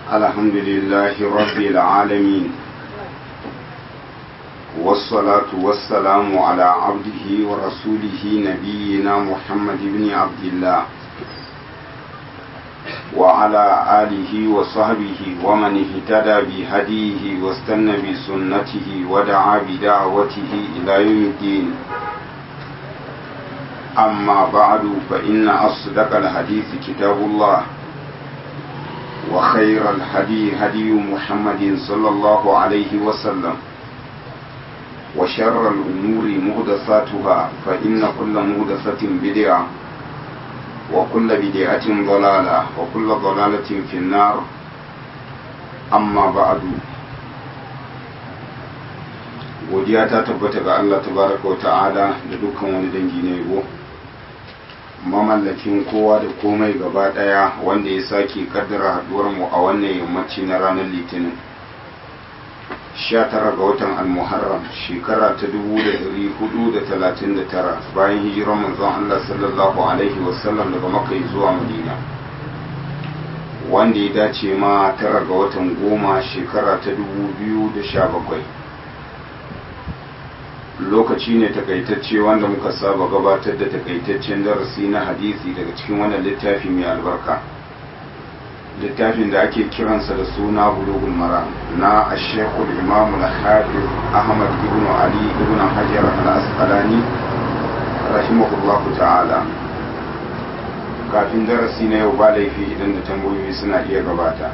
الحمد لله رب العالمين والصلاة والسلام على عبده ورسوله نبينا محمد بن عبد الله وعلى آله وصحبه ومن اهتدى بهديه واستنى بسنته ودعا بدعوته إلى يوم الدين أما بعد فإن أصدق الحديث كتاب الله وخير الهدي هدي محمد صلى الله عليه وسلم وشر الأمور مهدساتها فإن كل مهدسة بدعة وكل بدعة ضلالة وكل ضلالة في النار أما بعد godiya ta tabbata ga Allah tabaraka wa ta'ala da dukkan wani dangi na yabo mamallakin kowa da komai gaba daya wanda ya sake kaddara haduwar mu a wannan yammaci na ranar litinin 19 ga watan al-muharram shekara ta 1439 bayan hijirar manzon Allah sallallahu alaihi wasallam daga makka zuwa madina wanda ya dace ma tara ga watan goma shekara ta 2017 lokaci ne takaitacce wanda muka saba gabatar da takaitaccen darasi na hadisi daga cikin wannan littafi mai albarka littafin da ake kiransa da suna bulugul mara na ashekul imam al-hafiz ahmad ibn ali ibn hajar al-asqalani rahimahullahu ta'ala kafin darasi na yau ba laifi idan da tambayoyi suna iya gabata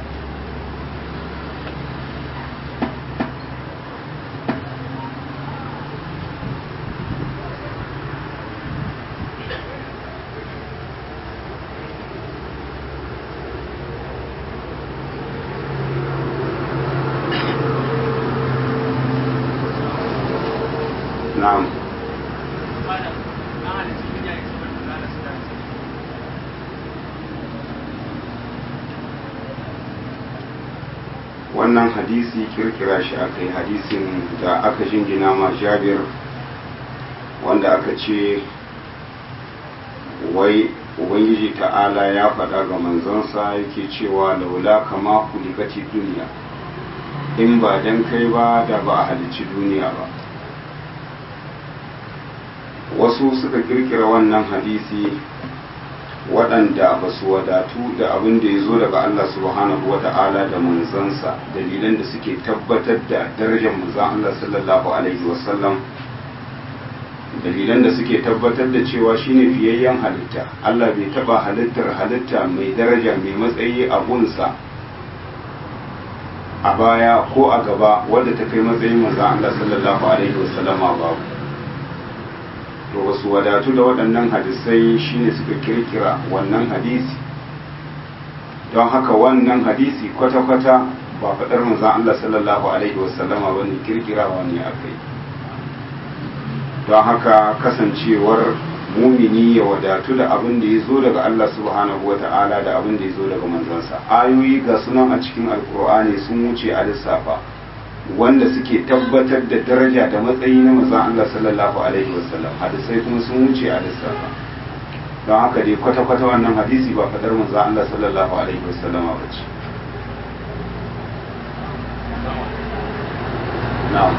na'am wannan hadisi kirkira shi aka yi hadisin da aka jingina ma jabir wanda aka ce wai ubangiji ta'ala ya faɗa ga manzansa yake cewa laula kama kulikati duniya in ba dan kai ba da ba a halicci duniya ba wasu suka kirkira wannan hadisi waɗanda ba su wadatu da abin da ya zo daga Allah subhanahu wa ta'ala da manzansa dalilan da suke tabbatar da darajar manzan Allah sallallahu alaihi wasallam dalilan da suke tabbatar da cewa shine fiyayyen halitta Allah bai taba halittar halitta mai daraja mai matsayi a gunsa a baya ko a gaba wadda ta kai matsayin manzan Allah sallallahu alaihi wasallama babu to wasu wadatu da waɗannan hadisai shine suka kirkira wannan hadisi don haka wannan hadisi kwata-kwata ba faɗar manzan Allah sallallahu alaihi wasallama ba ne kirkirawa ne a kai don haka kasancewar mumini ya wadatu da abin da ya zo daga Allah subhanahu wa ta'ala da abin da ya zo daga manzansa ayoyi ga sunan a cikin alkur'ani sun wuce a lissafa wanda suke tabbatar da daraja da matsayi na manzon Allah sallallahu alaihi wasallam hadisai kuma sun wuce a lissafa don haka dai kwata-kwata wannan hadisi ba fadar manzon Allah sallallahu alaihi wasallam ba ce na'am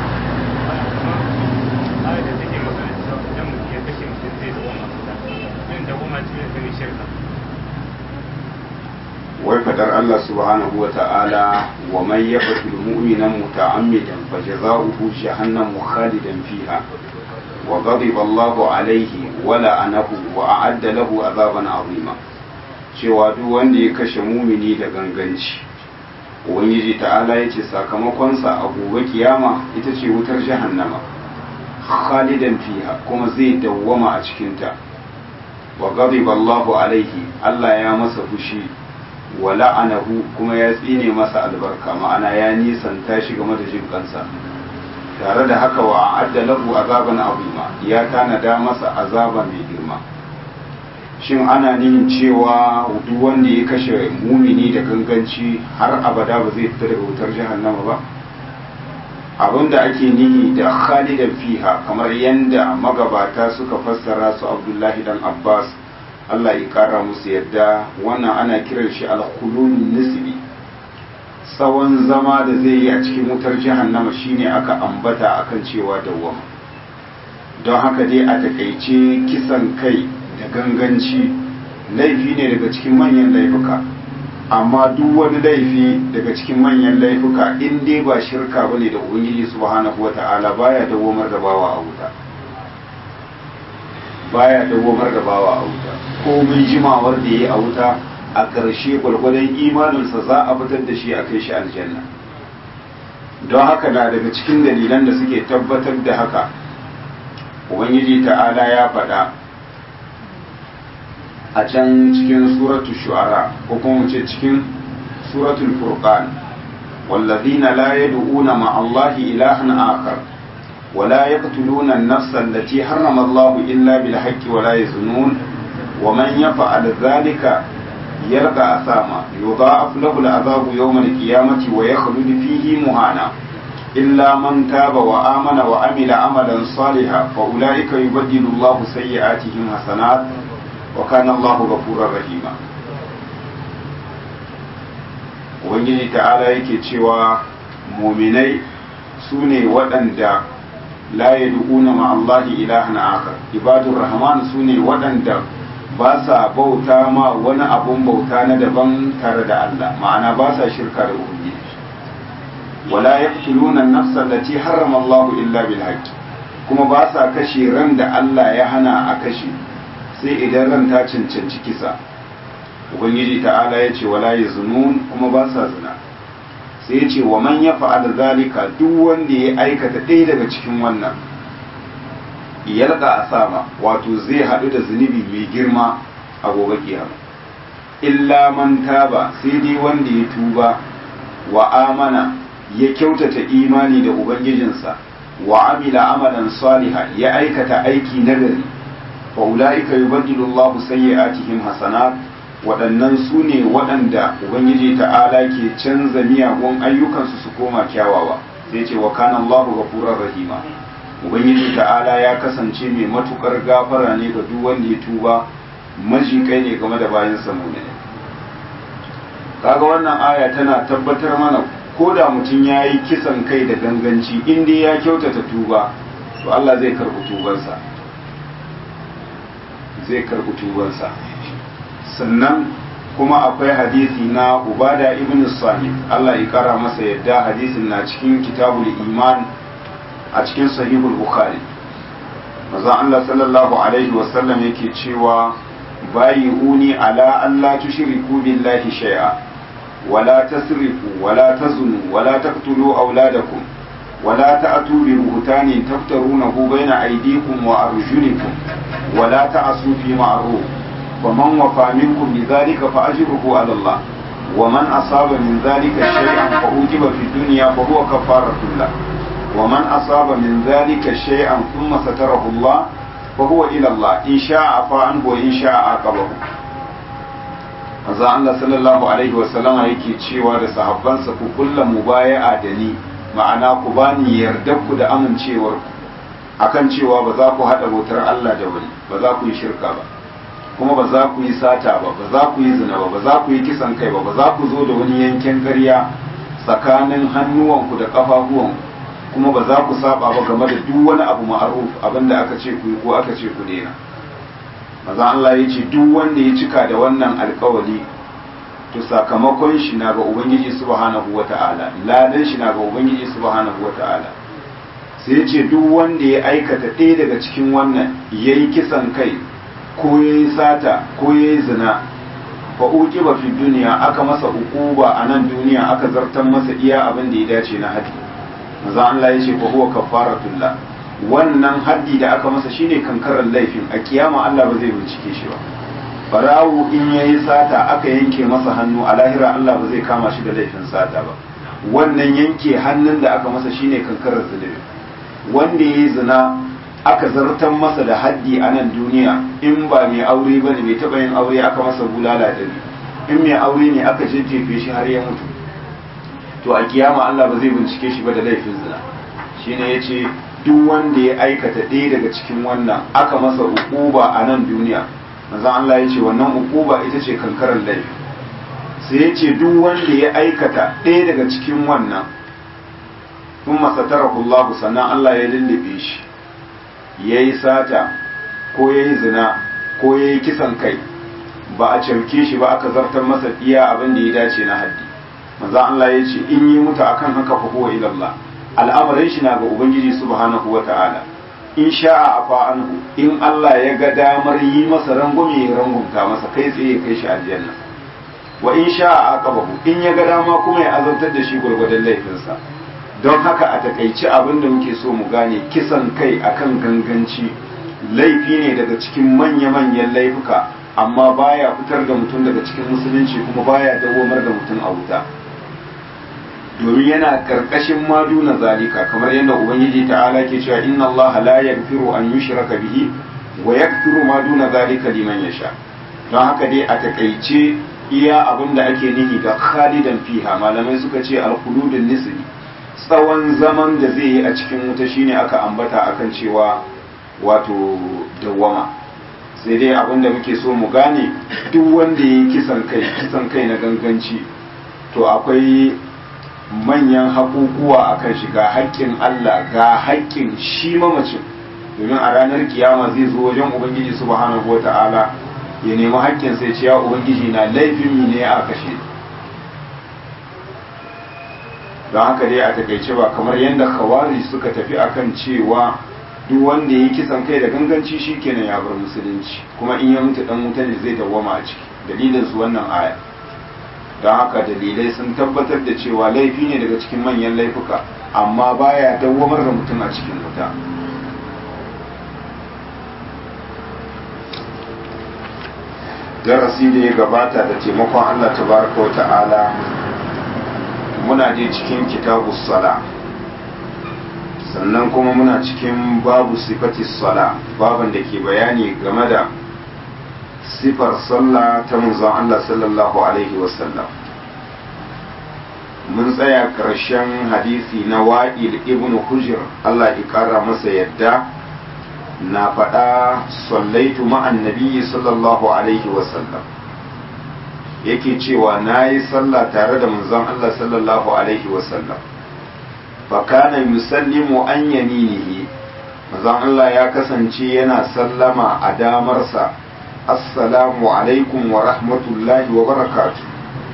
wai fadar Allah subhanahu wa ta'ala wa man yaqtul mu'mina muta'ammidan fajaza'uhu jahannamu khalidan fiha wa ghadiba Allahu alayhi wa la'anahu wa a'adda lahu azaban 'azima cewa duk wanda ya kashe mumini da ganganci ubangiji ta'ala yace sakamakonsa a gobe kiyama ita ce wutar jahannama khalidan fiha kuma zai dawwama a cikinta wa ghadiba Allahu alayhi Allah ya masa fushi wa la'anahu kuma ya tsine masa albarka ma'ana ya nisanta shi game da jin kansa tare da haka wa adda lahu azaban azima ya tanada masa azaba mai girma shin ana nihin cewa duk wanda ya kashe mumini da ganganci har abada ba zai fita daga wutar jahannama ba abinda ake nihi da khalidan fiha kamar yanda magabata suka fassara su abdullahi dan abbas Allah ya kara musu yadda wannan ana kiran shi alkhulun nisbi tsawon zama da zai yi a cikin wutar jahannama shine aka ambata akan cewa dawwama don haka dai a takaice kisan kai da ganganci laifi ne daga cikin manyan laifuka amma duk wani laifi daga cikin manyan laifuka in dai ba shirka bane da ubangiji subhanahu wata'ala baya dawomar da bawa a wuta baya dawomar da bawa a wuta komai jimawar da yayi a wuta a ƙarshe gwargwadon imaninsa za a fitar da shi a kai shi aljanna don haka na daga cikin dalilan da suke tabbatar da haka ubangiji ta'ala ya faɗa a can cikin suratul shu'ara ko kuma ce cikin suratul furqan wallazina la yad'una ma Allahi ilahan akhar wa la yaqtuluna an-nafsa allati harrama Allahu illa bil haqqi wa la yazunun wa man yaf'al dhalika yalqa asama yudha'af lahu al-'adhabu yawm al-qiyamati wa yakhlud fihi muhana إلا من تاب وآمن وعمل عملا صالحا فأولئك يبدل الله سيئاتهم حسنات وكان الله غفورا رحيما Ubangiji ta'ala yake cewa muminai su ne waɗanda la ya duƙuna ma'allahi ilahan akar ibadun rahman su ne waɗanda ba sa bauta ma wani abun bauta na daban tare da Allah ma'ana ba sa shirka da Ubangiji wala yaqtuluna an-nafsa allati harrama Allah illa bil haqq kuma ba sa kashe ran da Allah ya hana a kashe sai idan ran ta cancanci kisa ubangiji ta'ala ya ce wala yazunun kuma ba sa zina sai ya ce wa man yaf'al zalika duk wanda ya aikata ɗaya daga cikin wannan yalqa asama wato zai haɗu da zunubi mai girma a gobe kiyama illa man taba sai dai wanda ya tuba wa amana ya kyautata imani da ubangijinsa wa amila amalan saliha ya aikata aiki nagari fa ulaika yubaddilu Allahu sayyi'atihim hasanat waɗannan su ne waɗanda ubangiji ta'ala ke canza miyagun ayyukansu su koma kyawawa sai ce wa kana Allahu ghafurur rahima ubangiji ta'ala ya kasance mai matukar gafara ne ga duk wanda ya tuba majikai ne game da bayan sa mu'mini kaga wannan aya tana tabbatar mana ko da mutum ya yi kisan kai da ganganci inda ya kyautata tuba to Allah zai karɓi tubansa zai karɓi tubansa sannan kuma akwai hadisi na ubada ibn samit Allah ya kara masa yadda hadisin na cikin kitabul iman a cikin sahihul bukhari manzon Allah sallallahu alaihi wasallam yake cewa bayi uni ala Allah tushriku billahi shay'a ولا تسرفوا ولا تزنوا ولا تقتلوا أولادكم ولا تأتوا ببهتان تفترونه بين أيديكم وأرجلكم ولا تعصوا في معروف ومن وفى منكم بذلك فأجره على الله ومن أصاب من ذلك شيئا فأوجب في الدنيا فهو كفارة له ومن أصاب من ذلك شيئا ثم ستره الله فهو إلى الله إن شاء عفا عنه وإن شاء عاقبه manzo Allah sallallahu alaihi wasallama yake cewa da sahabbansa ku kulla mubaya'a da ni ma'ana ku bani yardar ku da amincewar ku akan cewa ba za ku hada bautar Allah da wani ba za ku yi shirka ba kuma ba za ku yi sata ba ba za ku yi zina ba ba za ku yi kisan kai ba ba za ku zo da wani yanken ƙarya tsakanin hannuwanku da ƙafafuwanku kuma ba za ku saba ba game da duk wani abu ma'aruf abinda aka ce ku yi ko aka ce ku daina maza Allah ya ce duk wanda ya cika da wannan alkawali to sakamakon shi na ga ubangiji subhanahu wata'ala ladan shi na ga ubangiji subhanahu wata'ala sai ya ce duk wanda ya aikata ɗaya daga cikin wannan ya yi kisan kai ko ya yi sata ko ya yi zina fa uqiba fi duniya aka masa uquba a nan duniya aka zartan masa iya abin da ya dace na haddi maza Allah ya ce fa huwa kafaratullah wannan haddi da aka masa shine kankarar laifin a kiyama Allah ba zai bincike shi ba barawu in yayi sata aka yanke masa hannu a lahira Allah ba zai kama shi da laifin sata ba wannan yanke hannun da aka masa shine kankarar zulubi wanda yayi zina aka zartan masa da haddi a nan duniya in ba mai aure bane bai taba yin aure aka masa bulala da in mai aure ne aka jejjefe shi har ya mutu to a kiyama Allah ba zai bincike shi ba da laifin zina shine yace duk wanda ya aikata ɗaya daga cikin wannan aka masa ukuba a nan duniya manzo Allah ya ce wannan ukuba ita ce kankarar laifi sai ya ce duk wanda ya aikata ɗaya daga cikin wannan sun masatarahu Allah sannan Allah ya lullube shi ya yi sata ko ya yi zina ko ya yi kisan kai ba a camke shi ba aka zartar masa iya abin da ya dace na haddi manzo Allah ya ce in yi mutu akan haka fa huwa ila Allah al'amarin shi na ga ubangiji subhanahu wata'ala in sha'a afa anhu in Allah ya ga damar yi masa rangume ya rangumta masa kai tsaye ya kai shi aljanna wa in sha'a aqabahu in ya ga dama kuma ya azantar da shi gurgurdan laifinsa don haka a takaici abin da muke so mu gane kisan kai akan ganganci laifi ne daga cikin manya-manyan laifuka amma baya fitar da mutum daga cikin musulunci kuma baya dawomar da mutum a wuta domin yana karkashin madu na zalika kamar yadda ubangiji ta'ala ke cewa inna allaha la yaghfiru an yushraka bihi wa yaghfiru ma duna zalika liman yasha don haka dai a takaice iya abin da ake nihi da khalidan fiha malamai suka ce al-khuludun nisbi tsawon zaman da zai yi a cikin wuta shine aka ambata akan cewa wato dawwama sai dai abin da muke so mu gane duk wanda ya yi kisan kai kisan kai na ganganci to akwai manyan haƙuƙuwa a kan shi ga haƙƙin Allah ga haƙƙin shi mamacin domin a ranar kiyama zai zo wajen ubangiji subhanahu wa ta'ala ya nemi haƙƙin sai ce ya ubangiji na laifin mi ne a kashe don haka dai a takaice ba kamar yadda khawari suka tafi akan cewa duk wanda ya yi kisan kai da ganganci shi kenan ya bar musulunci kuma in ya mutu dan wuta ne zai dawwama a ciki dalilin su wannan aya don haka dalilai sun tabbatar da cewa laifi ne daga cikin manyan laifuka amma baya dawwamar da mutum a cikin wuta darasi da ya gabata da taimakon Allah tabaraka wa ta'ala muna je cikin kitabus sala sannan kuma muna cikin babu sifati sala baban da ke bayani game da sifar sallah ta manzon Allah sallallahu alaihi wasallam mun tsaya ƙarshen hadisi na wa'il ibn hujr Allah ya ƙara masa yadda na faɗa sallaitu ma'an nabiyyi sallallahu alaihi wasallam yake cewa na yi sallah tare da manzon Allah sallallahu alaihi wasallam fakana yusallimu an yaminihi manzon Allah ya kasance yana sallama a damarsa assalamu alaikum wa rahmatullahi wa barakatu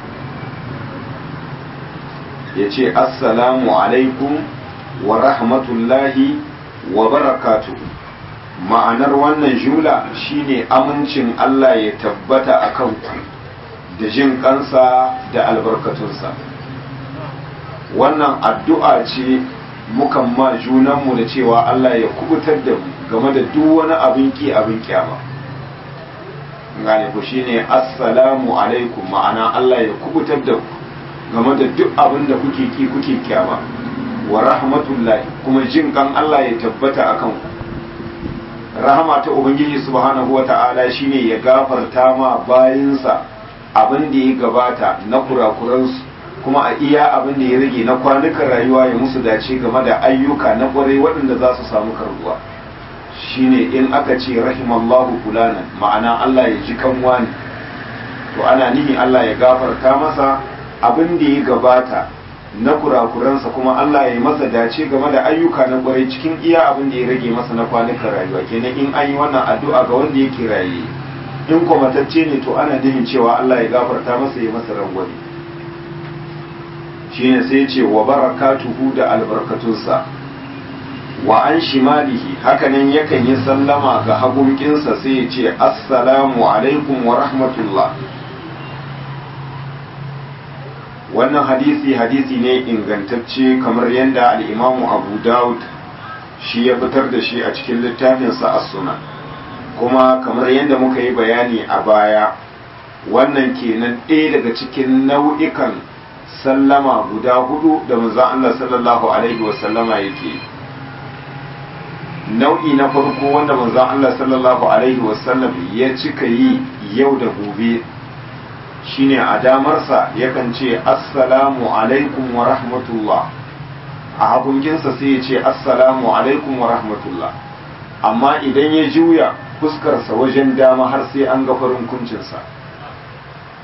ya ce assalamu alaikum wa rahmatullahi wa barakatu ma'anar wannan jula shine amincin Allah ya tabbata a kanku da jin kansa da albarkatunsa wannan addu'a ce mukan ma junanmu da cewa Allah ya kubutar da mu game da duk wani abin ki abin kyama gane ku shine assalamu alaikum ma'ana Allah ya kubutar da ku game da duk abin da kuke ki kuke kyama wa rahmatullahi kuma jin kan Allah ya tabbata akan ku rahama ta ubangiji subhanahu wata'ala shine ya gafarta ma bayinsa abin da ya gabata na kurakuransu kuma a iya abin da ya rage na kwanukan rayuwa ya musu dace game da ayyuka na kwarai waɗanda za su samu karbuwa shine in aka ce rahimallahu fulanan ma'ana Allah ya ji kanwa ne to ana nihi Allah ya gafarta masa abin da ya gabata na kurakuransa kuma Allah ya yi masa dace game da ayyuka na kwarai cikin iya abin da ya rage masa na kwanukan rayuwa kenan in an yi wannan addu'a ga wanda yake raye in kwamatacce ne to ana nihin cewa Allah ya gafarta masa ya masa rangwani shine sai ce wa barakatuhu da albarkatunsa wa an shimalihi hakanan yakan yi sallama ga hagunkinsa sai ya ce assalamu alaikum wa rahmatullah wannan hadisi hadisi ne ingantacce kamar yadda al'imamu abu daud shi ya fitar da shi a cikin littafinsa a suna kuma kamar yadda muka yi bayani a baya wannan kenan ɗaya daga cikin nau'ikan sallama guda hudu da manzon Allah sallallahu alaihi wasallama yake nau'i na farko wanda manzon Allah sallallahu alaihi wasallam ya cika yi yau da gobe shine a damarsa yakan ce assalamu alaikum wa rahmatullah a hagunginsa sai ya ce assalamu alaikum wa rahmatullah amma idan ya juya fuskarsa wajen dama har sai an ga farin kuncinsa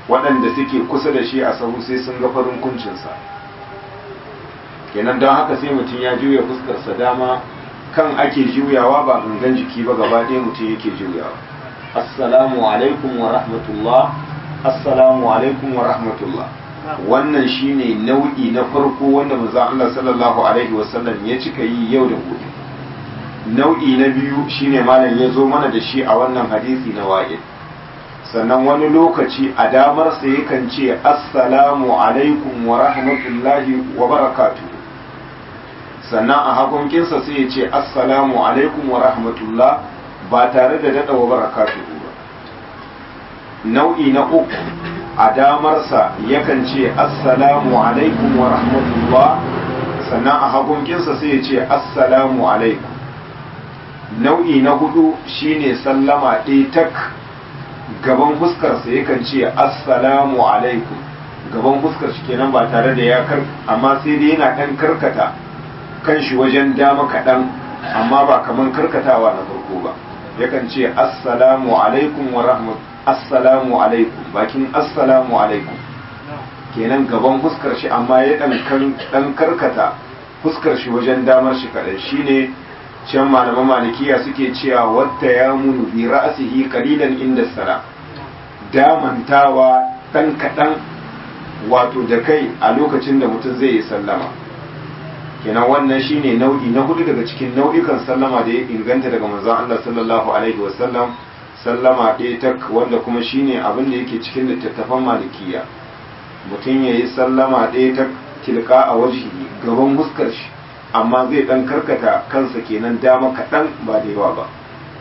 waɗanda suke kusa da shi a sahu sai sun ga farin kuncinsa kenan don haka sai mutum ya juya fuskarsa dama kan ake juyawa ba gangan jiki ba gaba ɗaya mutum yake juyawa assalamu alaikum wa rahmatullah assalamu alaikum wa rahmatullah wannan shine nau'i na farko wanda manzo Allah sallallahu alaihi wasallam ya cika yi yau da gobe nau'i na biyu shine malam ya zo mana da shi a wannan hadisi na wa'id sannan wani lokaci a damar sa yakan ce assalamu alaikum wa rahmatullahi wa barakatuh sannan a hagunkinsa sai ya ce assalamu alaikum wa rahmatullah ba tare da daɗa wa barakatuhu ba nau'i na uku a damarsa yakan ce assalamu alaikum wa rahmatullah sannan a hagunkinsa sai ya ce assalamu alaikum nau'i na hudu shine sallama ɗaya tak gaban fuskarsa yakan ce assalamu alaikum gaban fuskar shi kenan ba tare da ya kar amma sai dai yana ɗan karkata kan shi wajen dama kaɗan amma ba kaman karkatawa na farko ba yakan ce assalamu alaikum wa rahmat assalamu alaikum bakin assalamu alaikum kenan gaban fuskar shi amma ya dan karkata fuskar shi wajen damar shi kaɗan shine can malaman malikiya suke cewa wata ya munu bi ra'asihi qalilan inda sala damantawa dan kaɗan wato da kai a lokacin da mutum zai yi sallama kenan wannan shine nau'i na hudu daga cikin nau'ikan sallama da ya inganta daga manzon Allah sallallahu alaihi wasallam sallama ɗaya tak wanda kuma shine abin da yake cikin littattafan malikiya mutum ya yi sallama ɗaya tak tilka a wajihi gaban huskar shi amma zai ɗan karkata kansa kenan dama kaɗan ba da yawa ba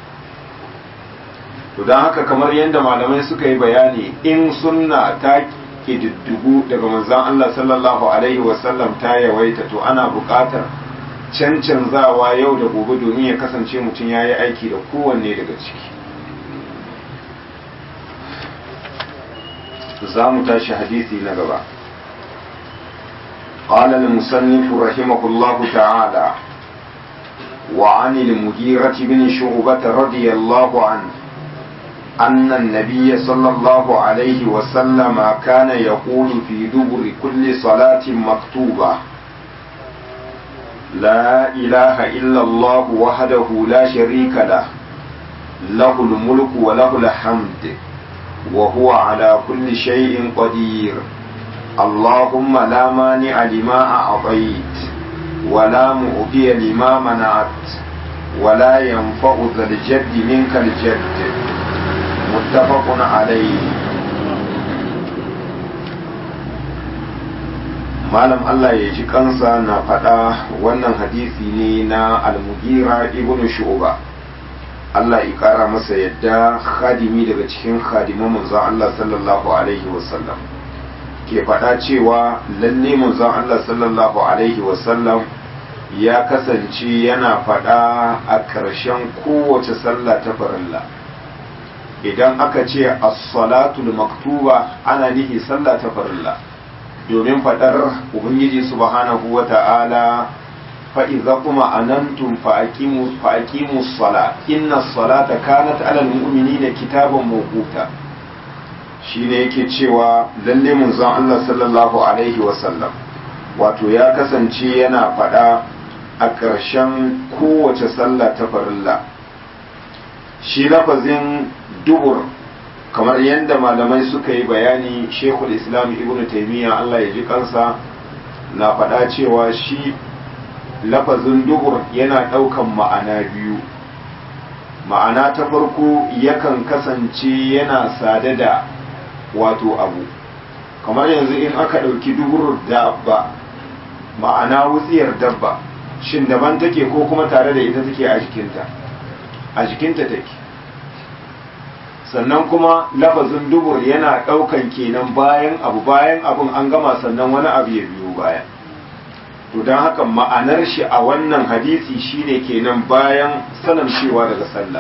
to don haka kamar yadda malamai suka yi bayani in sunna ta ƙididdigu daga manzon Allah sallallahu Alaihi wasallam ta yawaita to ana buƙatar cancanzawa yau da gobe domin ya kasance mutum ya yi aiki da kowanne daga ciki za mu tashi hadisi na gaba قال المصنف رحمه الله تعالى وعن المغيرة بن شعبة رضي الله عنه أن النبي صلى الله عليه وسلم كان يقول في دبر كل صلاة مكتوبة لا إله إلا الله وحده لا شريك له له الملك وله الحمد وهو على كل شيء قدير اللهم لا مانع لما أعطيت ولا مؤذي لما منعت ولا ينفع ذا الجد منك الجد متفق عليه malam Allah ya ji kansa na faɗa wannan hadisi ne na almugira ibn shu'ba Allah ya ƙara masa yadda khadimi daga cikin khadiman manzon Allah sallallahu alaihi wasallam ke faɗa cewa lalle manzon Allah sallallahu alaihi wasallam ya kasance yana faɗa a ƙarshen kowace sallah ta farilla idan aka ce as-salatul maktuba ana nihi sallah ta farilla domin fadar ubangiji subhanahu wata'ala fa idza kuma anantum fa aqimu fa aqimu sala inna salata kanat ala almu'minina kitaban mawquta shine yake cewa lalle munzon Allah sallallahu alaihi wa sallam wato ya kasance yana fada a ƙarshen kowace sallah ta farilla shi lafazin dubur kamar yadda malamai suka yi bayani shekul islam ibn taimiyya allah ya ji kansa na faɗa cewa shi lafazin dubur yana ɗaukan ma'ana biyu ma'ana ta farko yakan kasance yana sade da wato abu kamar yanzu in aka ɗauki dubur dabba ma'ana wutsiyar dabba shin daban take ko kuma tare da ita take a jikinta a jikinta take sannan kuma lafazin dubur yana ɗaukan kenan bayan abu bayan abun an gama sannan wani abu ya biyo baya to don haka ma'anar shi a wannan hadisi shine kenan bayan cewa daga sallah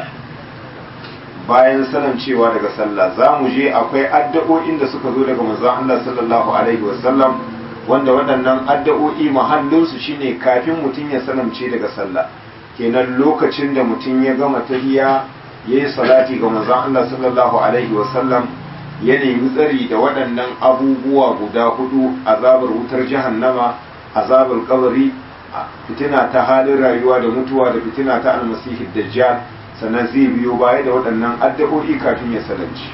bayan cewa daga sallah za mu je akwai addu'o'in da suka zo daga manzon Allah sallallahu alaihi wasallam wanda waɗannan addu'o'i mahallinsu shine kafin mutum ya salamce daga sallah kenan lokacin da mutum ya gama tahiyya ya yi salati ga manzon Allah sallallahu alaihi wasallam ya nemi tsari da waɗannan abubuwa guda hudu azabar wutar jahannama azabar kabari fitina ta halin rayuwa da mutuwa da fitina ta almasihi dajjal sannan zai biyo baya da waɗannan addu'o'i kafin ya salanci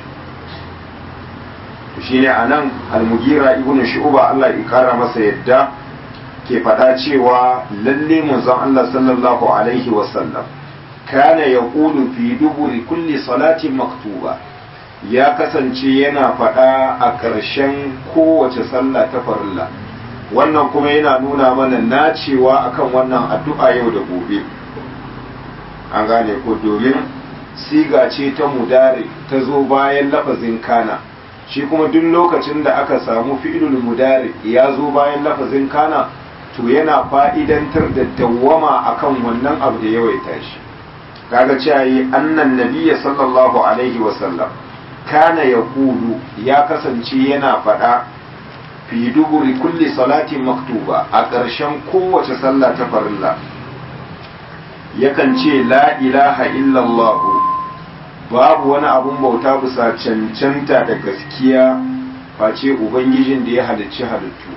shine anan almugira ibnu shu'ba Allah ya kara masa yadda ke faɗa cewa lalle manzon Allah sallallahu alaihi wasallam kana yaqulu fi duburi kulli salatin maktuba ya kasance yana faɗa a ƙarshen kowace sallah ta farilla wannan kuma yana nuna mana nacewa akan wannan addu'a yau da gobe an gane ko domin siga ce ta mudari ta zo bayan lafazin kana shi kuma duk lokacin da aka samu fi'ilul mudari ya zo bayan lafazin kana to yana fa'idantar da dawwama akan wannan abu da yawaita shi kaga cewa yi annan nabiyya sallallahu alaihi wasallam kana ya kulu ya kasance yana faɗa fi duburi kulli salatin maktuba a ƙarshen kowace sallah ta farilla yakan ce la ilaha illallah babu wani abun bauta bisa cancanta da gaskiya face ubangijin da ya halicci halittu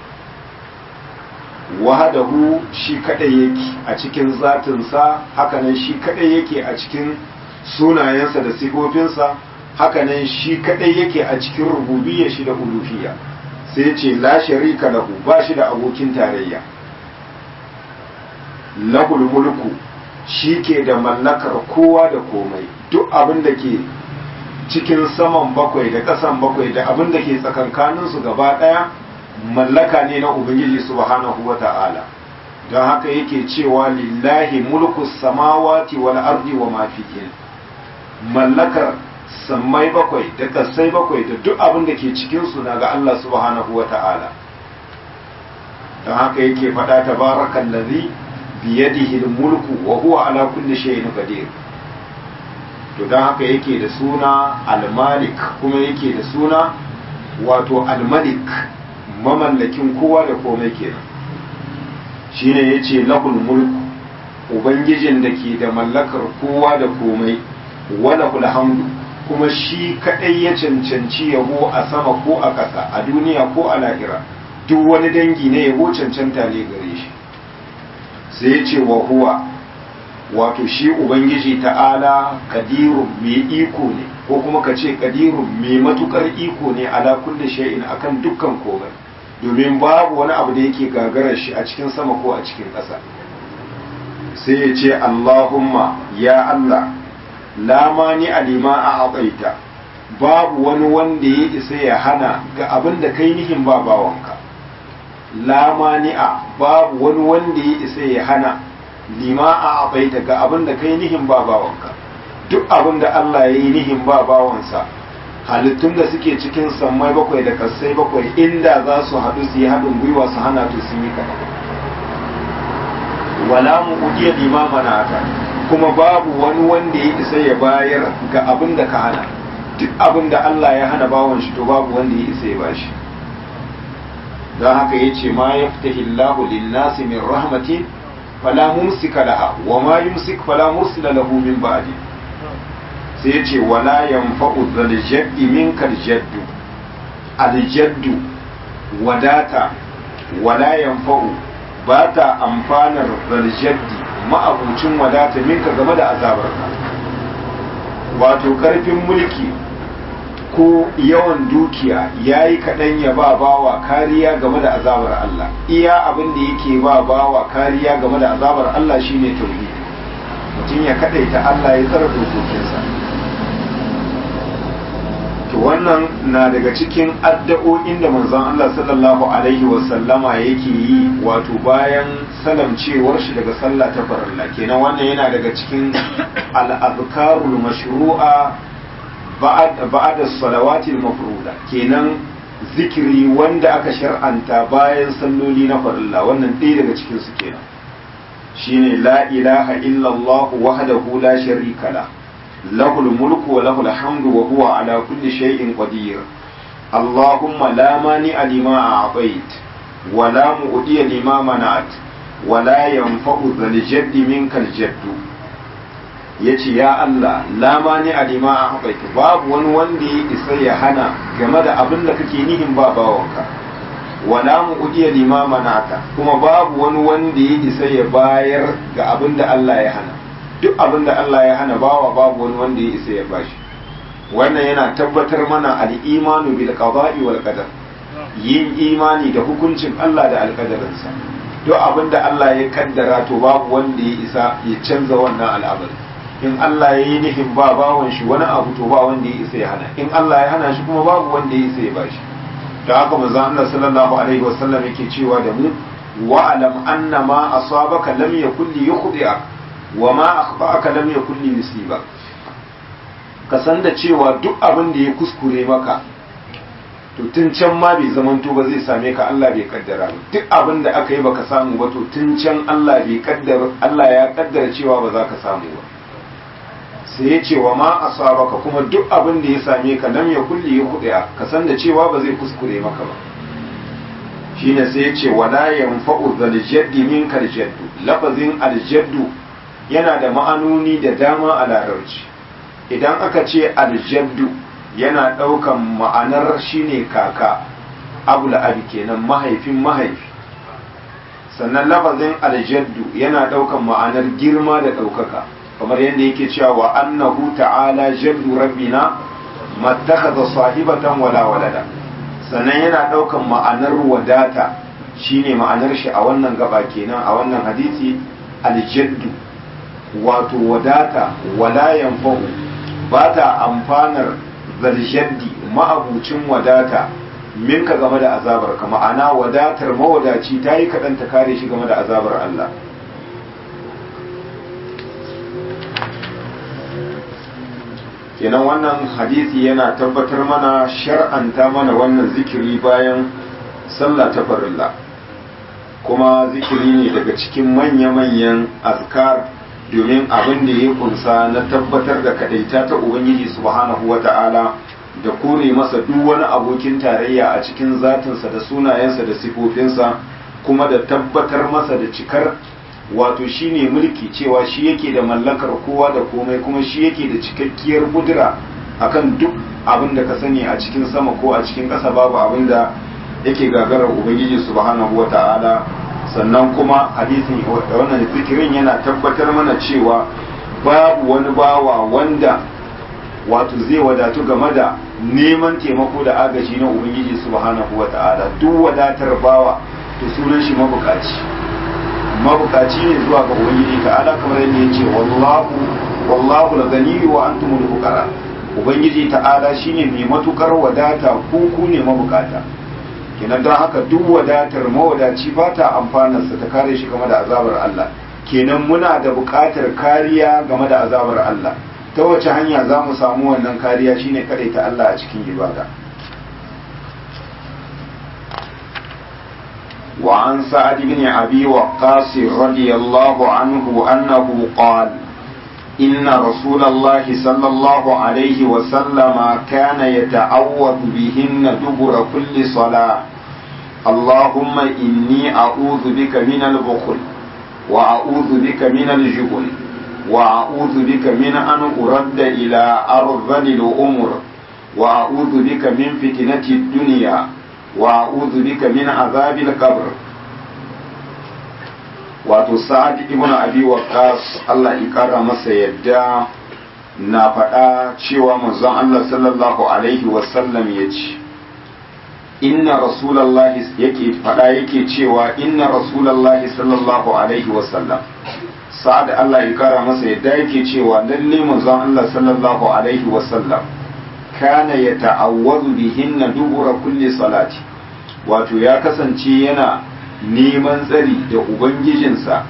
wahadahu shi kadai yake a cikin zatinsa hakanan shi kadai yake a cikin sunayensa da sifofinsa hakanan shi kadai yake a cikin rububiyya shi da uluhiyya sai ce la sharika lahu ba shi da abokin tarayya lahul mulku shi ke da mallakar kowa da komai duk abin da ke cikin saman bakwai da ƙasan bakwai da abin da ke tsakankaninsu gaba ɗaya mallaka ne na ubangiji subhanahu wa ta'ala don haka yake cewa lillahi mulku samawati wal ardi wa ma fihin mallakar sammai bakwai da kasai bakwai da duk abin da ke cikinsu na ga Allah subhanahu wa ta'ala don haka yake faɗa tabarakan lazi biyadihi mulku wa huwa ala kulli shay'in qadir to don haka yake da suna al-malik kuma yake da suna wato al-malik mamallakin kowa da komai kenan shine yace lahul mulku ubangijin da ke da mallakar kowa da komai wala hamdu kuma shi kadai ya cancanci yabo a sama ko a ƙasa a duniya ko a lahira duk wani dangi na yabo cancanta ne gare shi sai ya ce wa huwa wato shi ubangiji ta'ala kadirun mai iko ne ko kuma ka ce kadirun mai matukar iko ne ala kulli shay'in akan dukkan komai domin babu wani abu da yake gagarar shi a cikin sama ko a cikin ƙasa sai ya ce Allahumma ya Allah lamani alima a aƙaita babu wani wanda ya isa ya hana ga abin da kai nihin ba bawanka lamani'a babu wani wanda ya isa ya hana lima a aƙaita ga abin da kai nihin ba bawanka duk abin da Allah ya yi nihin ba bawansa halittun da suke cikin sammai bakwai da kasai bakwai inda za su haɗu su yi haɗin gwiwa su hana to sun yi kaɗan wala mu ujiya limama na kuma babu wani wanda ya isa ya bayar ga abin da ka hana duk abin da Allah ya hana bawon shi to babu wanda ya isa ya bashi don haka ya ce ma ya fita hillahu linnasi min rahmatin fala mumsika laha wa ma yumsik fala mursila lahu min ba'di sai ya ce wala yanfa'u dhal jaddi minkal jaddu al jaddu wadata wala yanfa'u ba ta amfanar dhal jaddi ma'abucin wadata minka game da azabarka wato karfin mulki ko yawan dukiya ya yi kaɗan ya ba bawa kariya game da azabar Allah iya abin da yake ba bawa kariya game da azabar Allah shine tauhidi mutum ya kaɗaita Allah ya tsara dokokinsa to wannan na daga cikin addu'o'in da manzon Allah sallallahu alaihi wasallama yake yi wato bayan salamcewar shi daga sallah ta farilla kenan wannan yana daga cikin al-azkarul mashru'a ba'da salawatil mafruda kenan zikiri wanda aka shar'anta bayan salloli na farilla wannan ɗaya daga cikin su kenan shine la ilaha illallah wahdahu la sharika lahu له الملك وله الحمد وهو على كل شيء قدير اللهم لا مانع لما أعطيت ولا مؤدي لما منعت ولا ينفع ذا الجد منك الجد ya ce ya Allah lama ne a lima a haɓaita babu wani wanda ya isa ya hana game da abin da kake nihin ba bawanka wala mu udiya lima manata kuma babu wani wanda ya isa ya bayar ga abin da Allah ya hana duk abin da Allah ya hana bawa babu wani wanda ya isa ya bashi wannan yana tabbatar mana al-imanu bil qada'i wal qadar yin imani da hukuncin Allah da alƙadarinsa duk abin da Allah ya kaddara to babu wanda ya isa ya canza wannan al'amari in Allah ya yi nufin ba bawan shi wani abu to ba wanda ya isa ya hana in Allah ya hana shi kuma babu wanda ya isa ya bashi da haka manzon Allah sallallahu alaihi wasallam yake cewa da mu wa alam anna ma asabaka lam yakul li yukhdi'a wa ma akhba'aka lam yakul li yusiba ka san da cewa duk abin da ya kuskure maka to tun can ma bai zamanto ba zai same ka Allah bai kaddara ba duk abin da aka yi baka samu ba to tun can Allah bai kaddara Allah ya kaddara cewa ba za ka samu ba sai ya ce wa ma asabaka kuma duk abin da ya same ka lam ya kulli ya kudiya ka san da cewa ba zai kuskure maka ba shine sai ya ce wala yanfa'u zal jaddi minka al jaddu lafazin al jaddu yana da ma'anoni da dama a larabci idan aka ce al jaddu yana ɗaukan ma'anar shine kaka abul abi kenan mahaifin mahaifi sannan lafazin aljaddu yana ɗaukan ma'anar girma da ɗaukaka kamar yadda yake cewa wa annahu ta'ala jaddu rabbina mattakhadha sahibatan wala walada sannan yana ɗaukan ma'anar wadata shine ma'anar shi a wannan gaba kenan a wannan hadisi aljaddu wato wadata wala yanfa'u ba ta amfanar zaljaddi ma'abucin wadata minka game da azabar ka ma'ana wadatar mawadaci ta yi kaɗan ta kare shi game da azabar Allah kenan wannan hadisi yana tabbatar mana shar'anta mana wannan zikiri bayan sallah ta farilla kuma zikiri ne daga cikin manya-manyan azkar domin abin da ya kunsa na tabbatar da kadaita ta ubangiji subhanahu wata'ala da kore masa duk wani abokin tarayya a cikin zatinsa da sunayensa da sifofinsa kuma da tabbatar masa da cikar wato shine mulki cewa shi yake da mallakar kowa da komai kuma shi yake da cikakkiyar kudura akan duk abin da ka sani a cikin sama ko a cikin ƙasa babu abin da yake gagarar ubangiji subhanahu wata'ala sannan kuma hadisin wannan zikirin yana tabbatar mana cewa babu wani bawa wanda wato zai wadatu game da neman taimako da agaji na ubangiji subhanahu wata'ala duk wadatar bawa to sunan shi mabukaci mabukaci ne zuwa ga ubangiji ta'ala kamar yadda ya ce wallahu wallahu al-ghani wa antumul fuqara ubangiji ta'ala shine mai matukar wadata ku ku ne mabukata kenan don haka duk wadatar mawadaci ba ta amfanarsa ta kare shi game da azabar Allah kenan muna da buƙatar kariya game da azabar Allah ta wace hanya za mu samu wannan kariya shine ta Allah a cikin ibada وعن سعد بن أبي وقاص رضي الله عنه أنه قال إن رسول الله صلى الله عليه وسلم كان يتعوذ بهن دبر كل صلاة اللهم إني أعوذ بك من البخل وأعوذ بك من الجبن وأعوذ بك من أن أرد إلى أرذل الأمر وأعوذ بك من فتنة الدنيا وأعوذ بك من عذاب القبر wato sa'ad ibn abi waqqas Allah ya kara masa yadda na faɗa cewa manzon Allah sallallahu alaihi wasallam ya ce inna rasulallahi yake faɗa yake cewa inna rasulallahi sallallahu alaihi wasallam sa'ad Allah ya kara masa yadda yake cewa lalle manzon Allah sallallahu alaihi wasallam kana yata'awwadu bihinna dubura kulli salati wato ya kasance yana neman tsari da ubangijinsa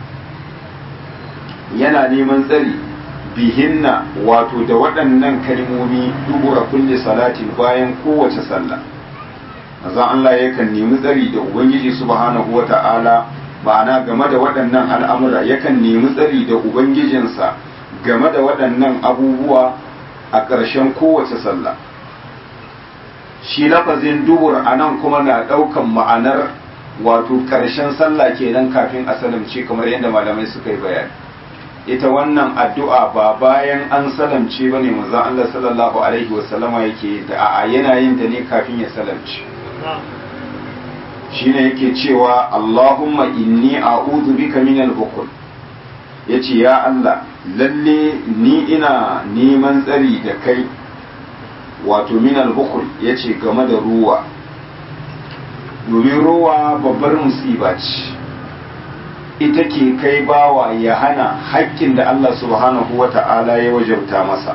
yana neman tsari bihinna wato da waɗannan kalmomi dubura kulli salatin bayan kowace sallah azan Allah yakan nemi tsari da ubangiji subhanahu wata'ala ma'ana game da waɗannan al'amura yakan nemi tsari da ubangijinsa game da waɗannan abubuwa a ƙarshen kowace sallah shi lafazin dubur a nan kuma na ɗaukan ma'anar wato ƙarshen sallah kenan kafin a salamce kamar yadda malamai suka yi bayani ita wannan addu'a ba bayan an salamce bane manzon Allah sallallahu alaihi wasallama yake da a yana yin ta ne kafin ya salamce shine yake cewa Allahumma inni a'udhu bika minal bukhl yace ya Allah lalle ni ina neman tsari da kai wato minal bukhl yace game da ruwa domin ruwa babbar musiba ce ita ke kai bawa ya hana haƙƙin da Allah subhanahu wa ta'ala ya wajabta masa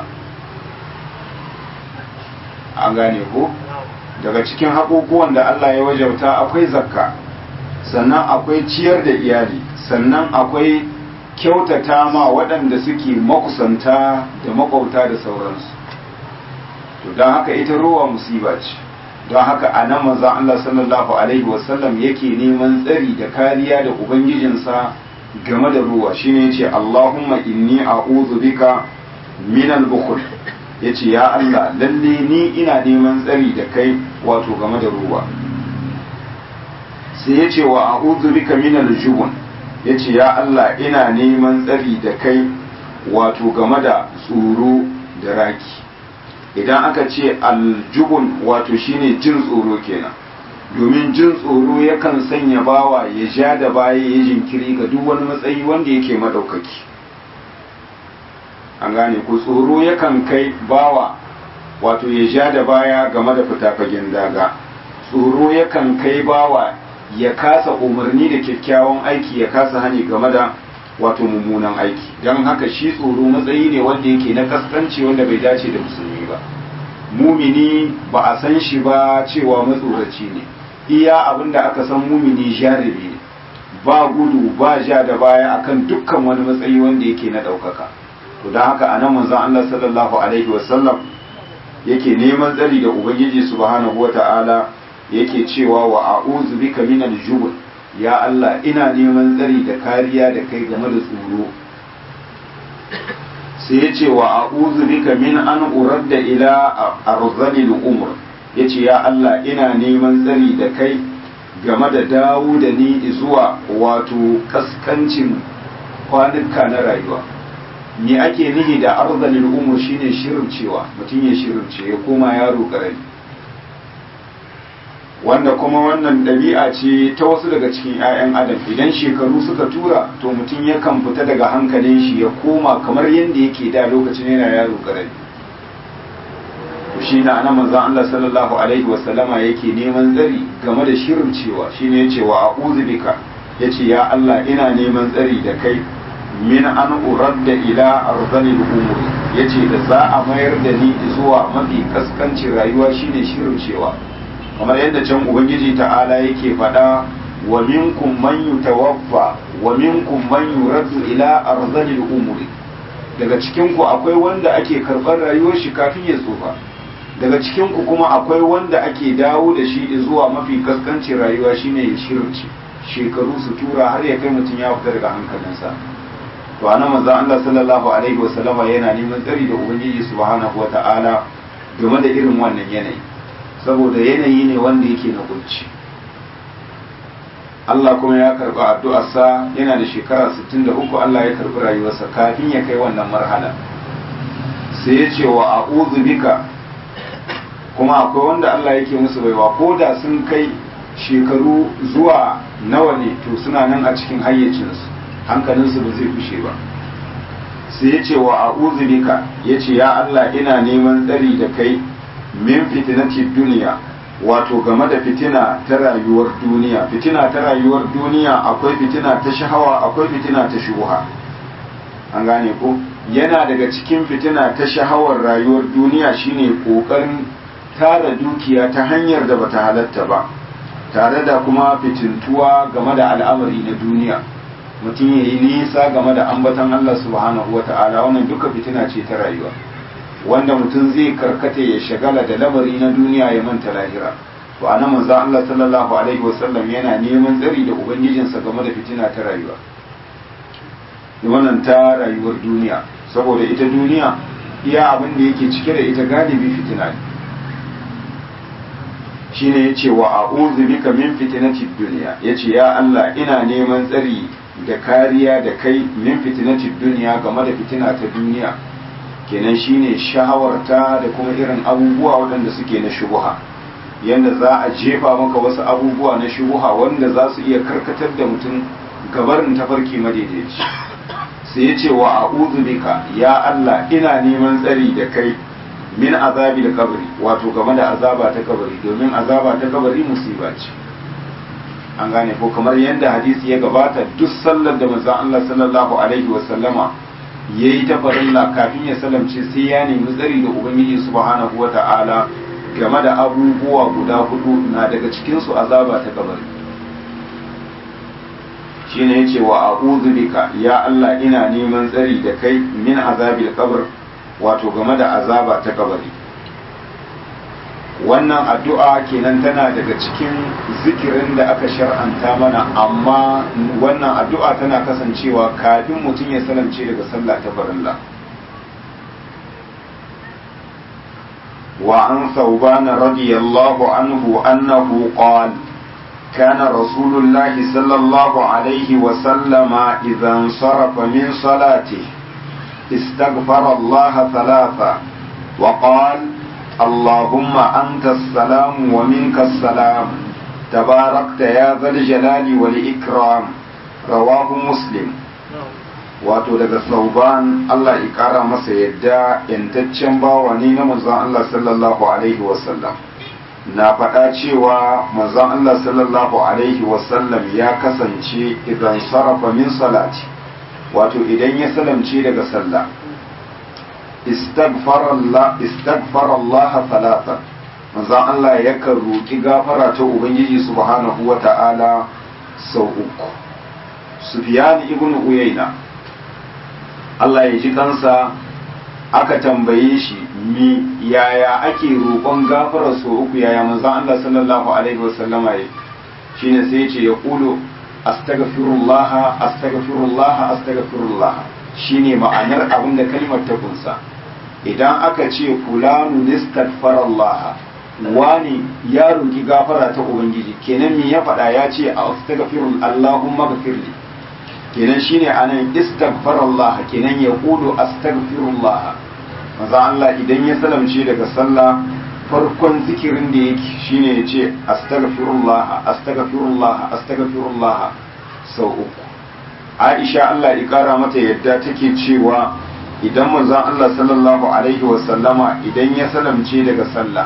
an gane ko daga cikin haƙoƙuwan da Allah ya wajabta akwai zakka sannan akwai ciyar da iyali sannan akwai kyautata ma waɗanda suke makusanta da makwauta da sauransu to don haka ita ruwa musiba ce don haka a nan manzan Allah sallallahu Alaihi wasallam yake neman tsari da kariya da Ubangijinsa game da ruwa shine yace Allahumma inni a'udhu bika min al-bukhl yace ya Allah lalle ni ina neman tsari da kai wato game da ruwa sai yace wa a'udhu bika min al-jubn yace ya Allah ina neman tsari da kai wato game da tsoro da raki idan aka ce aljubun wato shine jin tsoro kenan domin jin tsoro yakan sanya bawa ya ja da baya ya jinkiri ga duk wani matsayi wanda yake madaukaki an gane ko tsoro yakan kai bawa wato ya ja da baya game da fita fagen daga tsoro yakan kai bawa ya kasa umarni da kyakkyawan aiki ya kasa hani game da wato mummunan aiki don haka shi tsoro matsayi ne wanda yake na kaskanci wanda bai dace da musulmi ba mumini ba a san shi ba cewa matsoraci ne iya abin da aka san mumini jarabi ne ba gudu ba ja da baya akan dukkan wani matsayi wanda yake na ɗaukaka to don haka anan manzon Allah sallallahu alaihi wasallam yake neman tsari da ubangiji subhanahu wata'ala yake cewa wa a'udhu bika minal jubn ya Allah ina neman tsari da kariya da kai game da tsoro sai ya ce wa a'udhu bika min an uradda ila arzalil umr yace ya Allah ina neman tsari da kai game da dawo da ni zuwa wato kaskancin kwanuka na rayuwa me ake nihi da arzalil umr shine shirincewa mutum ya shirince ya koma yaro karami wanda kuma wannan ɗabi'a ce ta wasu daga cikin 'ya'yan adam idan shekaru suka tura to mutum yakan fita daga hankalin shi ya koma kamar yadda yake da lokacin yana yaro karami to shi na ana manzon Allah sallallahu alaihi wasallama yake neman tsari game da shirin cewa shine yace wa a'udhu bika yace ya Allah ina neman tsari da kai min an uradda ila arzalil umuri yace da za a mayar da ni zuwa mafi kaskancin rayuwa shine shirin cewa kamar yadda can ubangiji ta'ala yake faɗa wa minkum man yutawaffa wa minkum man yuraddu ila arzalil umuri daga cikin ku akwai wanda ake karɓar rayuwar shi kafin ya tsufa daga cikin ku kuma akwai wanda ake dawo da shi zuwa mafi kaskancin rayuwa shine ya shirce shekaru su tura har ya kai mutum ya fita daga hankalinsa to anan manzon Allah sallallahu alaihi wasallama yana neman tsari da ubangiji subhanahu wata'ala game da irin wannan yanayi saboda yanayi ne wanda yake na kunci Allah kuma ya karɓi addu'arsa yana da shekara 63 Allah ya karɓi rayuwarsa kafin ya kai wannan marhala sai ya ce wa a'udhu bika kuma akwai wanda Allah yake musu baiwa ko da sun kai shekaru zuwa nawa ne to suna nan a cikin hayyacinsu hankalinsu ba zai fushe ba sai ya ce wa a'udhu bika ya ce ya Allah ina neman tsari da kai min fitinati duniya wato game da fitina ta rayuwar duniya fitina ta rayuwar duniya akwai fitina ta shahawa akwai fitina ta shuha an gane ko yana daga cikin fitina ta shahawar rayuwar duniya shine kokarin tara dukiya ta hanyar da bata halatta ba tare da kuma fitintuwa game da al'amari na duniya mutum ya yi nisa game da ambatan Allah subhanahu wa ta'ala wannan duka fitina ce ta rayuwa wanda mutum zai karkata ya shagala da lamari na duniya ya manta lahira to a nan manzo Allah sallallahu alaihi wasallam yana neman tsari da ubangijinsa game da fitina ta rayuwa wannan ta rayuwar duniya saboda ita duniya iya abin da yake cike da ita galibi fitina ne shine yace wa a'udhu bika min fitnati dunya yace ya Allah ina neman tsari da kariya da kai min fitinatid duniya game da fitina ta duniya kenan shine shahawarta da kuma irin abubuwa waɗanda suke na shubuha yadda za a jefa maka wasu abubuwa na shubuha wanda za su iya karkatar da mutum gabarin tafarki madaidaici sai ya ce wa a'udhu bika ya Allah ina neman tsari da kai min azabi da kabari wato game da azaba ta kabari domin azaba ta kabari musiba ce an gane ko kamar yadda hadisi ya gabata duk sallar da manzon Allah sallallahu alaihi wa sallama yayi ta farilla kafin ya salamce sai ya nemi tsari da ubangiji subhanahu wata'ala game da abubuwa guda hudu na daga cikin su azaba ta kabari shine yace wa a'udhu bika ya Allah ina neman tsari da kai min azabil qabr wato game da azaba ta kabari wannan addu'a kenan tana daga cikin zikirin da aka shar'anta mana amma wannan addu'a tana kasancewa kafin mutum ya salamce daga sallah ta farilla wa an sauban radiyallahu anhu annahu qala كان رسول الله صلى الله عليه وسلم إذا انصرف من صلاته استغفر الله ثلاثا وقال اللهم أنت السلام ومنك السلام تباركت يا ذا الجلال والإكرام رواه مسلم wato daga sauban Allah ya kara masa yadda yantaccen bawa ne na manzon Allah sallallahu alaihi wasallam na faɗa cewa manzon Allah sallallahu alaihi wasallam ya kasance idan sarrafa min salati wato idan ya salamce daga sallah istaghfar Allah talata manzon Allah yakan roki gafara ta ubangiji subhanahu wata'ala sau uku Sufyan ibn Uyayna Allah ya ji kansa aka tambaye shi mi yaya ake roƙon gafara sau uku yaya manzon Allah sallallahu alaihi wasallama ya shine sai ya ce ya kulu astaghfirullah astaghfirullah astaghfirullah shine ma'anar abin da kalmar ta kunsa idan aka ce fulanu nistaghfarallah wani ya roki gafara ta ubangiji kenan me ya faɗa ya ce astaghfirul allahumma ghfirli kenan shine anan istaghfarallah kenan ya kulu astaghfirullah manzo Allah idan ya salamce daga sallah farkon zikirin da yake shine ya ce astaghfirullah astaghfirullah astaghfirullah sau uku Aisha Allah ya kara mata yadda take cewa idan manzon Allah sallallahu alaihi wasallama idan ya salamce daga sallah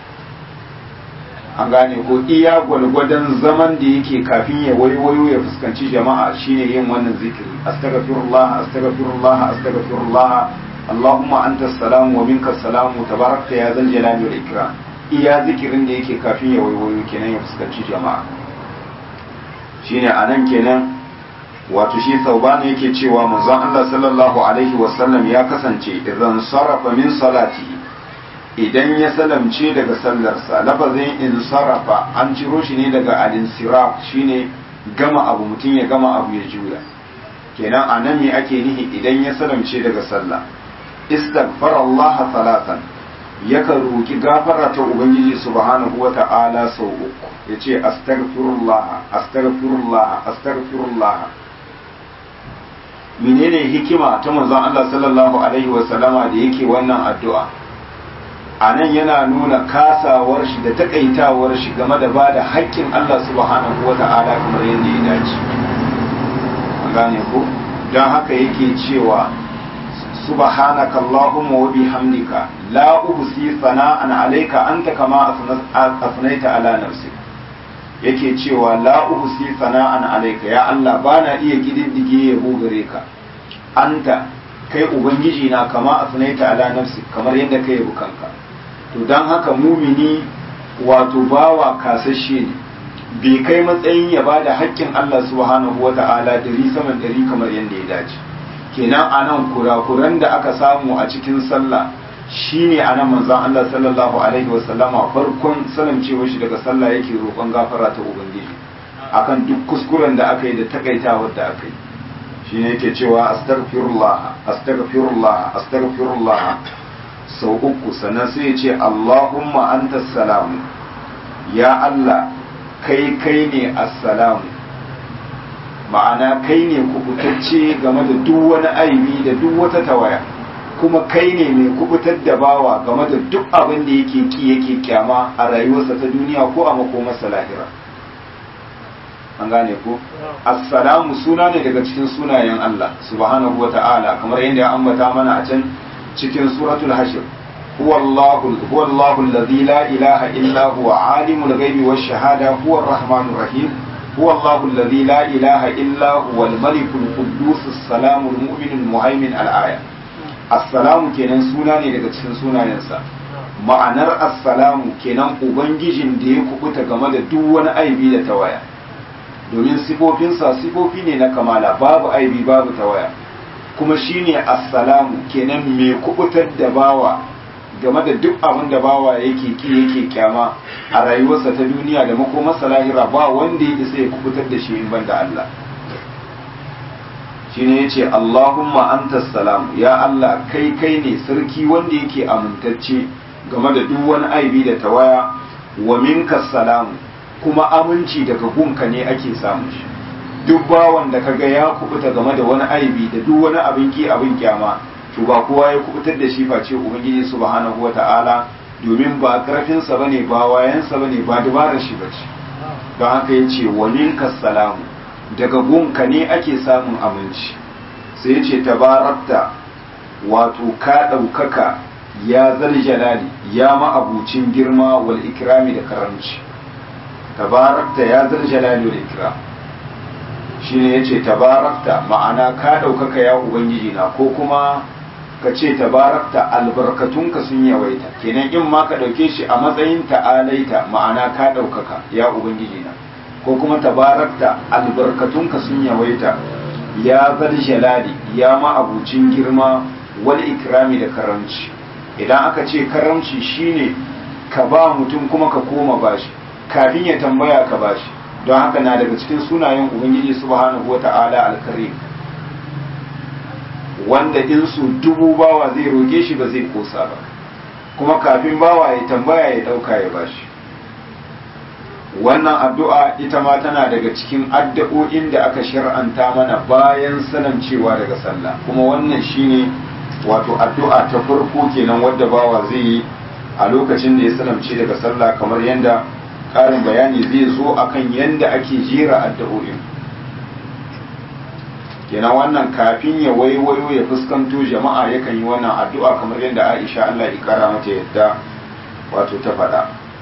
an gane ko iya gwalgwadon zaman da yake kafin ya waiwayo ya fuskanci jama'a shine yin wannan zikiri astaghfirullah astaghfirullah astaghfirullah Allahumma anta salamu wa minka salamu tabarakta ya zal jalali wal ikram iya zikirin da yake kafin ya waiwayo kenan ya fuskanci jama'a shine anan kenan wato shi saubana yake cewa manzon Allah sallallahu alaihi wasallam ya kasance idan sarafa min salati idan ya salamce daga sallarsa lafazin in sarafa an ciro shi ne daga al-insiraf shine gama abu mutum ya gama abu ya juya kenan anan me ake nihi idan ya salamce daga sallah istaghfar Allah salatan yakan roki gafara ta ubangiji subhanahu wata'ala sau uku yace astaghfirullah astaghfirullah astaghfirullah menene hikima ta manzon Allah sallallahu alaihi wa sallama da yake wannan addu'a anan yana nuna kasawar shi da takaitawar shi game da bada haƙƙin Allah subhanahu wata'ala kamar yadda ya dace an gane ko don haka yake cewa subhanaka allahumma wa bihamdika la uhsi sana'an alayka anta kama asnaita ala nafsi yake cewa la uhsi sana'an alayka ya Allah bana iya kididdige yabo gare ka anta kai ubangiji na kama asnaita ala nafsi kamar yadda kai yabo kanka to dan haka mumini wato bawa kasashe ne bai kai matsayin ya bada haƙƙin Allah subhanahu wata'ala dari saman dari kamar yadda ya dace kenan anan kurakuran da aka samu a cikin sallah shine anan manzon Allah sallallahu alaihi wasallama farkon salamcewar shi daga sallah yake roƙon gafara ta ubangiji akan duk kuskuren da aka yi da takaitawar da aka yi shine yake cewa astaghfirullah astaghfirullah astaghfirullah sau uku sannan sai ya ce Allahumma anta salamu ya Allah kai kai ne assalamu ma'ana kai ne kubutacce game da duk wani aibi da duk wata tawaya kuma kai ne mai kubutar da bawa game da duk abin da yake ki yake kyama a rayuwarsa ta duniya ko a makomarsa lahira an gane ko assalamu suna ne daga cikin sunayen Allah subhanahu wa ta'ala kamar yadda ya ambata mana a can cikin suratul hashir huwa Allahu huwa Allahu alladhi la ilaha illa huwa alimul ghaibi wash shahada huwa ar-rahmanur rahim huwa Allahu alladhi la ilaha illa huwa al-malikul quddus as-salamul mu'minul muhaimin al-aya assalamu kenan suna ne daga cikin sunayensa ma'anar assalamu kenan ubangijin da ya kubuta game da duk wani aibi da tawaya domin sifofinsa sifofi ne na kamala babu aibi babu tawaya kuma shine assalamu kenan mai kubutar da bawa game da duk abin da bawa yake ki yake kyama a rayuwarsa ta duniya da makomarsa lahira ba wanda ya isa ya kubutar da shi in banda Allah shine yace Allahumma antas salam ya Allah kai kai ne sarki wanda yake amintacce game da duk wani aibi da tawaya wa minkas salamu kuma aminci daga gunka ne ake samu shi duk bawan da kaga ya kubuta game da wani aibi da duk wani abin ki abin kyama to ba kowa ya kubutar da shi face ubangiji subhanahu wata'ala domin ba karfin sa bane ba wayan sa bane ba dabarar shi bace don haka yace wa minkas salamu daga gunka ne ake samun aminci sai yace tabarakta wato ka ɗaukaka ya zal jalali ya ma'abucin girma wal ikrami da karamci tabarakta ya zal jalali wal ikram shine yace tabarakta ma'ana ka ɗaukaka ya ubangiji na ko kuma ka ce tabarakta albarkatunka sun yawaita kenan in ma ka ɗauke shi a matsayin ta'alaita ma'ana ka ɗaukaka ya ubangiji na ko kuma tabarakta albarkatunka sun yawaita ya zal jalali ya ma'abucin girma wal ikrami da karamci idan aka ce karamci shine ka ba mutum kuma ka koma bashi kafin ya tambaya ka bashi don haka na daga cikin sunayen ubangiji subhanahu wata'ala alkarim wanda in su dubu bawa zai roke shi ba zai kosa ba kuma kafin bawa ya tambaya ya dauka ya bashi wannan addu'a ita ma tana daga cikin addu'o'in da aka shar'anta mana bayan cewa daga sallah kuma wannan shine wato addu'a ta farko kenan wadda bawa zai yi a lokacin da ya salamce daga sallah kamar yadda ƙarin bayani zai zo akan yadda ake jera addu'o'in kenan wannan kafin ya waiwayo ya fuskanto jama'a yakan yi wannan addu'a kamar yadda Aisha Allah ya kara mata yadda wato ta faɗa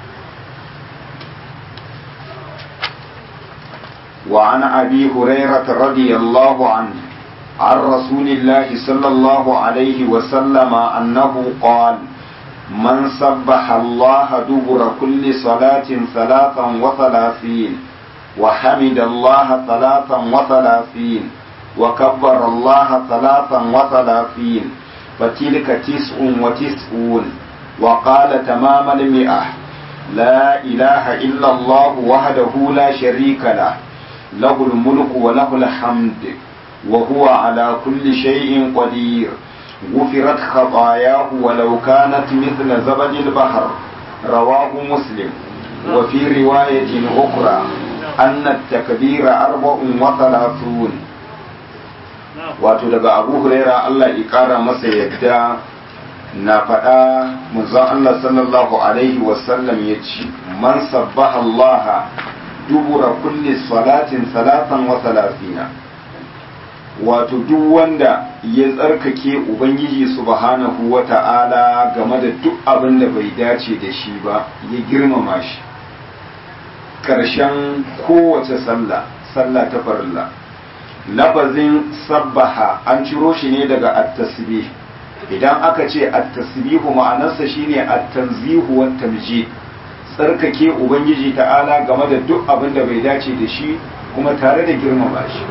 وعن أبي هريرة رضي الله عنه عن رسول الله صلى الله عليه وسلم أنه قال من سبح الله دبر كل صلاة ثلاثا وثلاثين وحمد الله ثلاثا وثلاثين وكبر الله ثلاثا وثلاثين فتلك تسع وتسعون وقال تمام المئة لا إله إلا الله وحده لا شريك له له الملك وله الحمد وهو على كل شيء قدير غفرت خطاياه ولو كانت مثل زبد البحر رواه مسلم وفي رواية أخرى أن التكبير أربع وثلاثون wato daga abu huraira Allah ya kara masa yadda na faɗa manzon Allah sallallahu alaihi wasallam ya ce man sabbaha Allah dubura kulli salatin salatan wa salafina wato duk wanda ya tsarkake ubangiji subhanahu wa ta'ala game da duk abin da bai dace da shi ba ya girmama shi ƙarshen kowace sallah sallah ta farilla labazin sabbaha an ciro shi ne daga at-tasbih idan aka ce at-tasbihu ma'anarsa shine at-tanzihu wa tamjid tsarkake ubangiji ta'ala game da duk abin da bai dace da shi kuma tare da girmama shi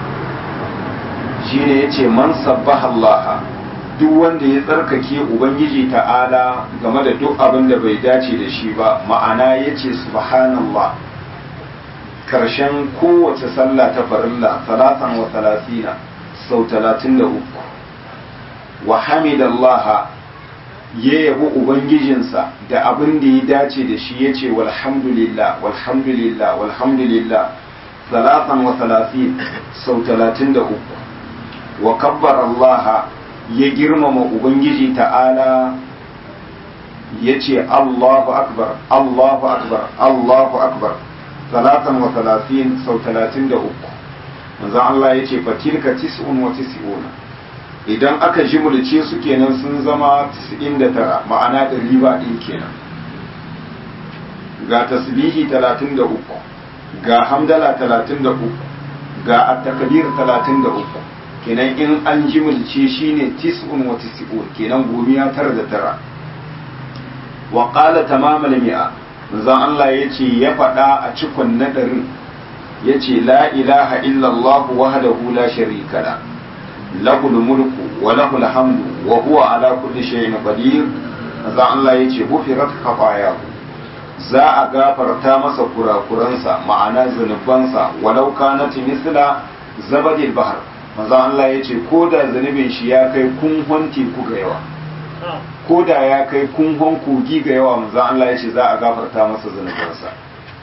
shine yace man sabbaha Allah duk wanda ya tsarkake ubangiji ta'ala game da duk abin da bai dace da shi ba ma'ana yace subhanallah karshen kowace sallah ta farilla salatan wa salasina sau talatin da uku wa hamidallaha ya yabi ubangijinsa da abin da ya dace da shi ya ce walhamdulillah walhamdulillah walhamdulillah salatan wa salasin sau talatin da uku wa kabbar Allah ya girmama Ubangiji ta'ala ya ce Allahu akbar Allahu akbar Allahu akbar salatan wa salasin sau talatin da uku manzon Allah ya ce fatilka tis'un wa tis'una idan aka jimulce su kenan sun zama 99 ma'ana ɗari ba ɗin kenan ga tasbihi 33 ga hamdala 33 ga at-takbir 33 kenan in an jimulce shine tis'un wa tis'un kenan gomiya tara da tara wa qala tamamal mi'a manzon Allah yace ya faɗa a cikon nadarin yace la ilaha illallah wahdahu la sharika la lahu mulku wa lahu alhamdu wa huwa ala kulli shay'in qadir manzon Allah yace gufirat khafayahu za a gafarta masa kurakuransa ma'ana zunubansa walau kanat misla zabadil bahr manzon Allah yace ko da zunubin shi ya kai kunhon teku ga yawa ko da ya kai kunhon kogi ga yawa manzon Allah yace za a gafarta masa zunubansa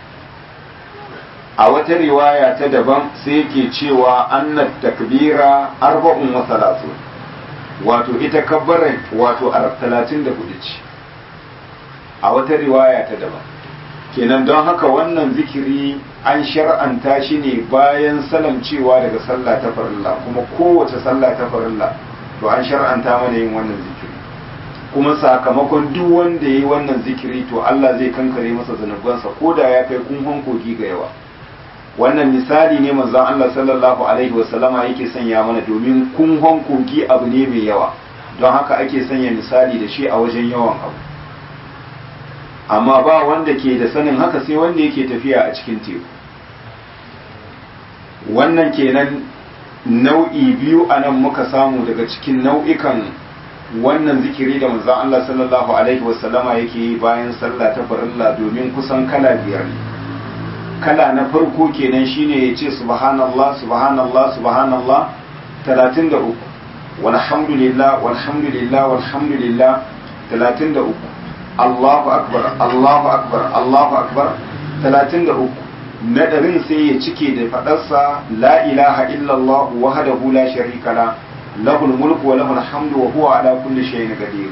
a wata riwaya ta daban sai yake cewa annat takbira arba'un wa salatu wato ita kabbarai wato talatin da hudu ce a wata riwaya ta daban kenan don haka wannan zikiri an shar'anta shi ne bayan salamcewa daga sallah ta farilla kuma kowace sallah ta farilla to an shar'anta mana yin wannan zikiri kuma sakamakon duk wanda ya yi wannan zikiri to Allah zai kankare masa zanubansa ko da ya kai kunhon kogi ga yawa wannan misali ne manzon Allah sallallahu alaihi wasallama yake sanya mana domin kunhon kogi abu ne mai yawa don haka ake sanya misali da shi a wajen yawan abu amma ba wanda ke da sanin haka sai wanda yake tafiya a cikin teku wannan kenan nau'i biyu a nan muka samu daga cikin nau'ikan wannan zikiri da manzon Allah sallallahu alaihi wasallama yake yi bayan sallah ta farilla domin kusan kala biyar ne kala na farko kenan shine ya ce subhanallah subhanallah subhanallah 33 walhamdulillah walhamdulillah walhamdulillah 33 Allahu akbar Allahu akbar Allahu akbar 33 nadarin sai ya cike da fadarsa la ilaha illallah wahdahu la sharika la lahul mulku wa lahul hamdu wa huwa ala kulli shay'in qadir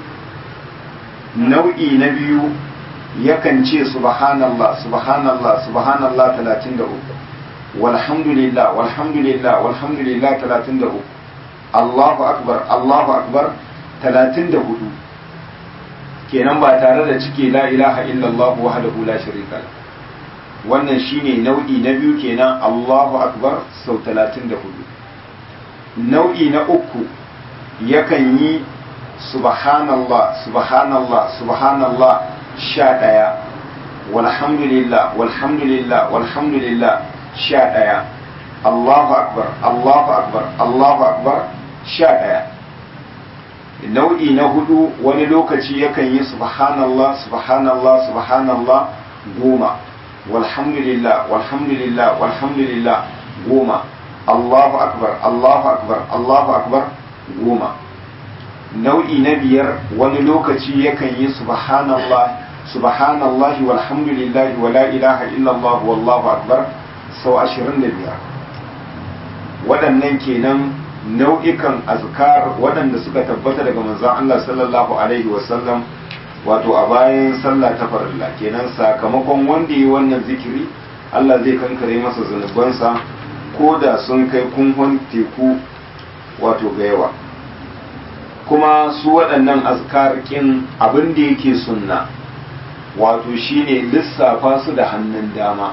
nau'i na biyu yakan ce subhanallah subhanallah subhanallah 33 walhamdulillah walhamdulillah walhamdulillah 33 Allahu akbar Allahu akbar 34 kenan ba tare da cike la ilaha illallah wahdahu la sharika la wannan shine nau'i na biyu kenan Allahu akbar sau 34 nau'i na uku yakan yi subhanallah subhanallah subhanallah sha ɗaya walhamdulillah walhamdulillah walhamdulillah sha ɗaya Allahu akbar Allahu akbar Allahu akbar sha ɗaya nau'i na hudu wani lokaci yakan yi subhanallah subhanallah subhanallah goma walhamdulillah walhamdulillah walhamdulillah goma Allahu akbar Allahu akbar Allahu akbar goma nau'i na biyar wani lokaci yakan yi subhanallah subhanallah walhamdulillah wa la ilaha illallah wallahu akbar sau ashirin da biyar waɗannan kenan nau'ikan azkar waɗanda suka tabbata daga manzon Allah sallallahu alaihi wasallam wato a bayan sallah ta farilla kenan sakamakon wanda yi wannan zikiri Allah zai kankare masa zunubansa ko da sun kai kunhon teku wato ga yawa kuma su waɗannan azkar kin abin da yake sunna wato shine lissafa su da hannun dama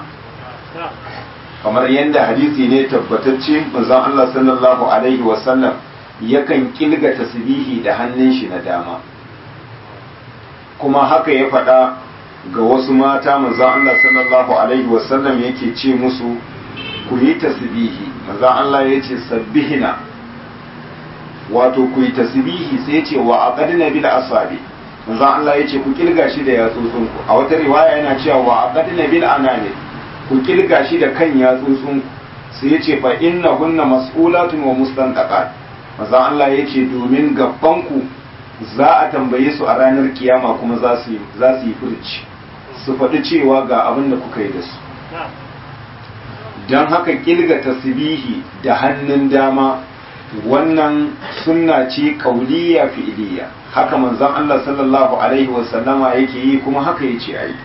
kamar yadda hadisi ne tabbatacce manzon Allah sallallahu alaihi wasallam yakan kilga tasbihi da hannun shi na dama kuma haka ya faɗa ga wasu mata manzon Allah sallallahu alaihi wasallam yake ce musu ku yi tasbihi manzon Allah ya ce sabbihina wato ku yi tasbihi sai ce wa aqadna bil asabi manzon Allah ya ce ku kilga shi da yatsotsunku a wata riwaya yana cewa wa aqadna bil anani ku kilga shi da kan yatsotsun sai ya ce fa inna hunna mas'ulatun wa mustantaqat manzon Allah ya ce domin ku za a tambaye su a ranar kiyama kuma za su za su yi furci su faɗi cewa ga abin da kuka yi da su don haka kilga tasbihi da hannun dama wannan sunna ce kauliya fi'iliya haka manzon Allah sallallahu alaihi wasallama yake yi kuma haka yace ayi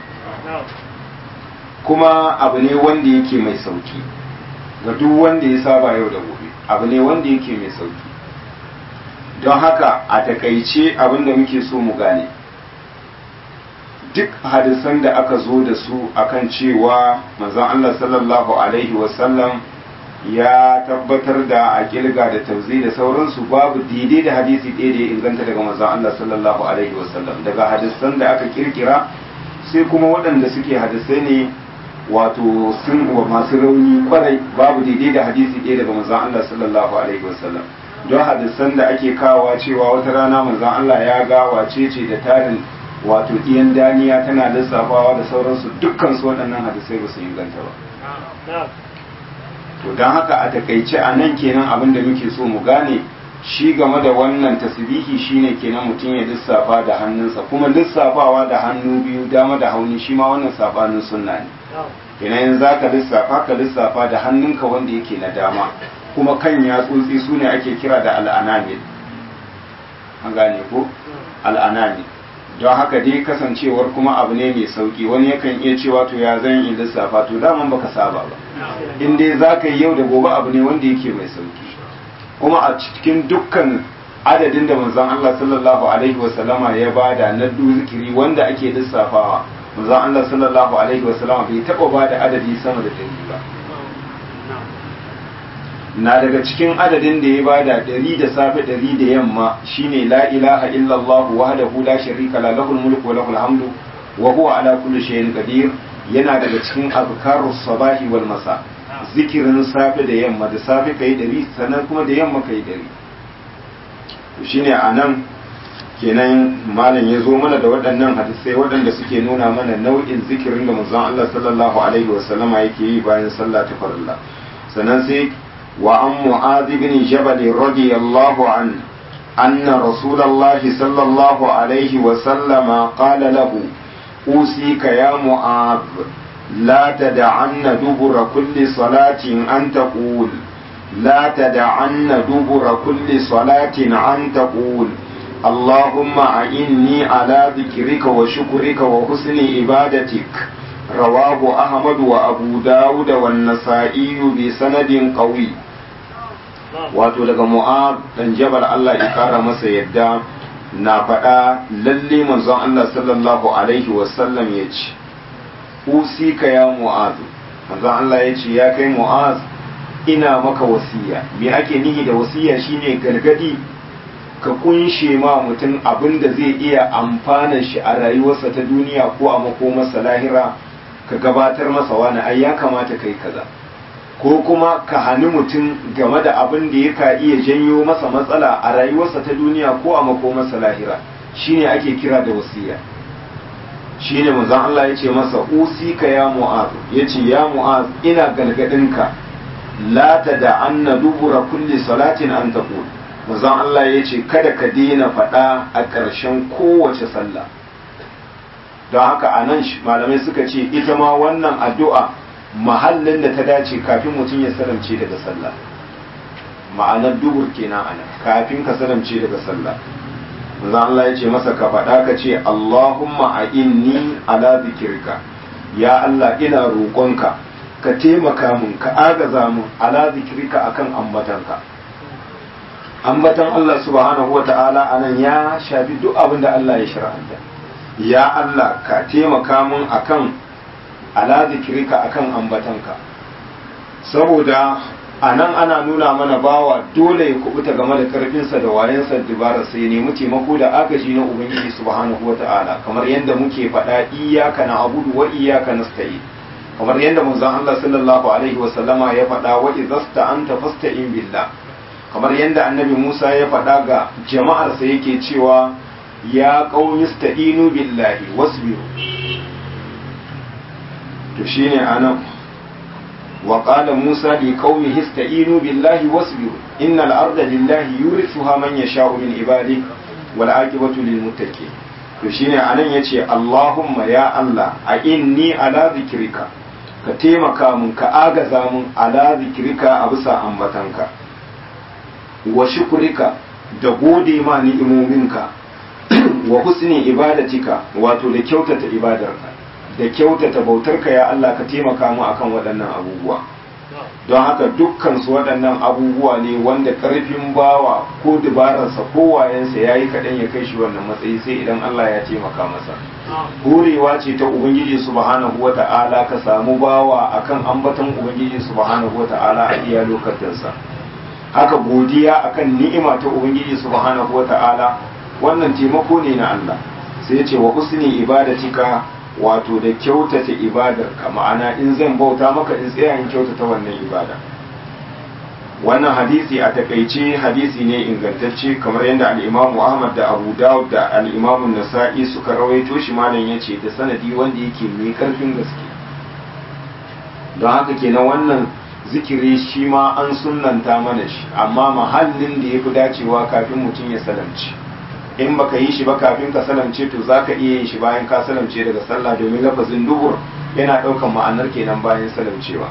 kuma abu ne wanda yake mai sauki ga duk wanda ya saba yau da gobe abu ne wanda yake mai sauki don haka a takaice abin da muke so mu gane duk hadisan da aka zo da su akan cewa manzon Allah sallallahu alaihi wasallam ya tabbatar da a kilga da tauzi da sauransu babu daidai da hadisi ɗaya da ya inganta daga manzon Allah sallallahu alaihi wasallam daga hadisan da aka kirkira sai kuma waɗanda suke hadisai ne wato sun wa masu rauni kwarai babu daidai da hadisi ɗaya daga manzon Allah sallallahu alaihi wasallam don hadisan da ake kawowa cewa wata rana manzon Allah ya ga wace ce da tarin wato iyan daniya tana lissafawa da sauransu dukkan su waɗannan hadisai ba su inganta ba to don haka a takaice a nan kenan abin da muke so mu gane shi game da wannan tasbihi shine kenan mutum ya lissafa da hannunsa kuma lissafawa da hannu biyu dama da hauni shi ma wannan sabanin sunna ne kenan yanzu zaka lissafa ka lissafa da hannunka wanda yake na dama kuma kan yatsotsi su ne ake kira da al'anamil an gane ko al'anamil don haka dai kasancewar kuma abu ne mai sauki wani yakan iya cewa to ya zan yi lissafa to daman baka saba ba in dai za ka yi yau da gobe abu ne wanda yake mai sauki kuma a cikin dukkan adadin da manzon Allah sallallahu alaihi wasallama ya bada na zikiri wanda ake lissafawa manzon Allah sallallahu alaihi wasallama bai taba bada adadi sama da dari ba na daga cikin adadin da ya bada ɗari da safe ɗari da yamma shine la ilaha illallah wahdahu la sharika la lahul mulku wa lahul hamdu wa huwa ala kulli shay'in qadir yana daga cikin azkarus sabahi wal masa zikirin safe da yamma da safe kai ɗari sannan kuma da yamma kai ɗari to shine anan kenan malam ya zo mana da waɗannan hadisai waɗanda suke nuna mana nau'in zikirin da manzon Allah sallallahu alaihi wasallama yake yi bayan sallah ta farilla sannan sai وعن معاذ بن جبل رضي الله عنه أن رسول الله صلى الله عليه وسلم قال له أوصيك يا معاذ لا تدعن دبر كل صلاة أن تقول لا تدعن دبر كل صلاة أن تقول اللهم أعني على ذكرك وشكرك وحسن عبادتك رواه أحمد وأبو داود والنسائي بسند قوي wato daga mu'ab dan jabal Allah ya kara masa yadda na faɗa lalle manzon Allah sallallahu alaihi wasallam ya ce usika ya mu'az manzon Allah ya ce ya kai mu'az ina maka wasiya me ake nihi da wasiya shine gargadi ka kunshe ma mutum abin da zai iya amfana shi a rayuwarsa ta duniya ko a makomarsa lahira ka gabatar masa wani ai ya kamata kai kaza ko kuma ka hani mutum game da abin da yaka iya janyo masa matsala a rayuwarsa ta duniya ko a makomarsa lahira shine ake kira da wasiya shine manzon Allah ya ce masa usika ya mu'az yace ya mu'az ina galgadinka la da anna dubura kulli salatin an taqul manzon Allah ya ce kada ka daina faɗa a ƙarshen kowace sallah don haka a nan malamai suka ce ita ma wannan addu'a mahallin da ta dace kafin mutum ya salamce daga sallah ma'anar dubur kenan ana kafin ka salamce daga sallah manzo Allah ya ce masa ka faɗa ka ce Allahumma a inni ala zikirka ya Allah ina roƙonka ka taimaka mun ka agaza mun ala zikirka akan ambatanka ambatan Allah subhanahu wa ta'ala anan ya shafi duk abin da Allah ya shar'anta ya Allah ka taimaka mun akan ala zikirka akan ambatanka saboda a nan ana nuna mana bawa dole ya kubuta game da karfinsa da wayansa dubara sai nemi taimako da agaji na ubangiji subhanahu wa ta'ala kamar yadda muke faɗa iyaka na abudu wa iyaka nasta'in kamar yadda manzon Allah sallallahu alaihi wa sallama ya faɗa wa idza anta fasta'in billah kamar yadda annabi Musa ya faɗa ga jama'arsa yake cewa ya qaumi ista'inu billahi wasbiru to shine anan wa qala Musa li qaumihi ista'inu billahi wasbiru innal arda lillahi yurithuha man yasha'u min ibadihi wal aqibatu lil muttaqin to shine anan yace Allahumma ya Allah a inni ala zikrika ka taimaka mun ka agaza mun ala zikirka a bisa ambatanka wa shukurika da gode ma ni'imominka wa husni ibadatika wato da kyautata ibadarka da kyautata bautarka ya Allah ka taimaka mu akan waɗannan abubuwa don haka dukkan su waɗannan abubuwa ne wanda ƙarfin bawa ko dubararsa ko wayensa ya yi kaɗan ya kai shi wannan matsayi sai idan Allah ya taimaka masa horewa ce ta ubangiji subhanahu wa ta'ala ka samu bawa akan ambaton ubangiji subhanahu wa ta'ala a iya lokacinsa haka godiya akan ni'ima ta ubangiji subhanahu wa ta'ala wannan taimako ne na Allah sai ya ce wa husni ibadatika wato da kyautata ibadarka ma'ana in zan bauta maka in tsaya in kyautata wannan ibada wannan hadisi a takaice hadisi ne ingantacce kamar yadda al'imamu ahmad da abu dawud da al'imamu nasa'i suka rawaito shi malam ya ce da sanadi wanda yake mai karfin gaske don haka kenan wannan zikiri shi ma an sunanta mana shi amma mahallin da ya fi dacewa kafin mutum ya salamci in baka yi shi ba kafin ka salamce to za ka iya yin shi bayan ka salamce daga sallah domin lafazin dubur yana ɗaukan ma'anar kenan bayan salamcewa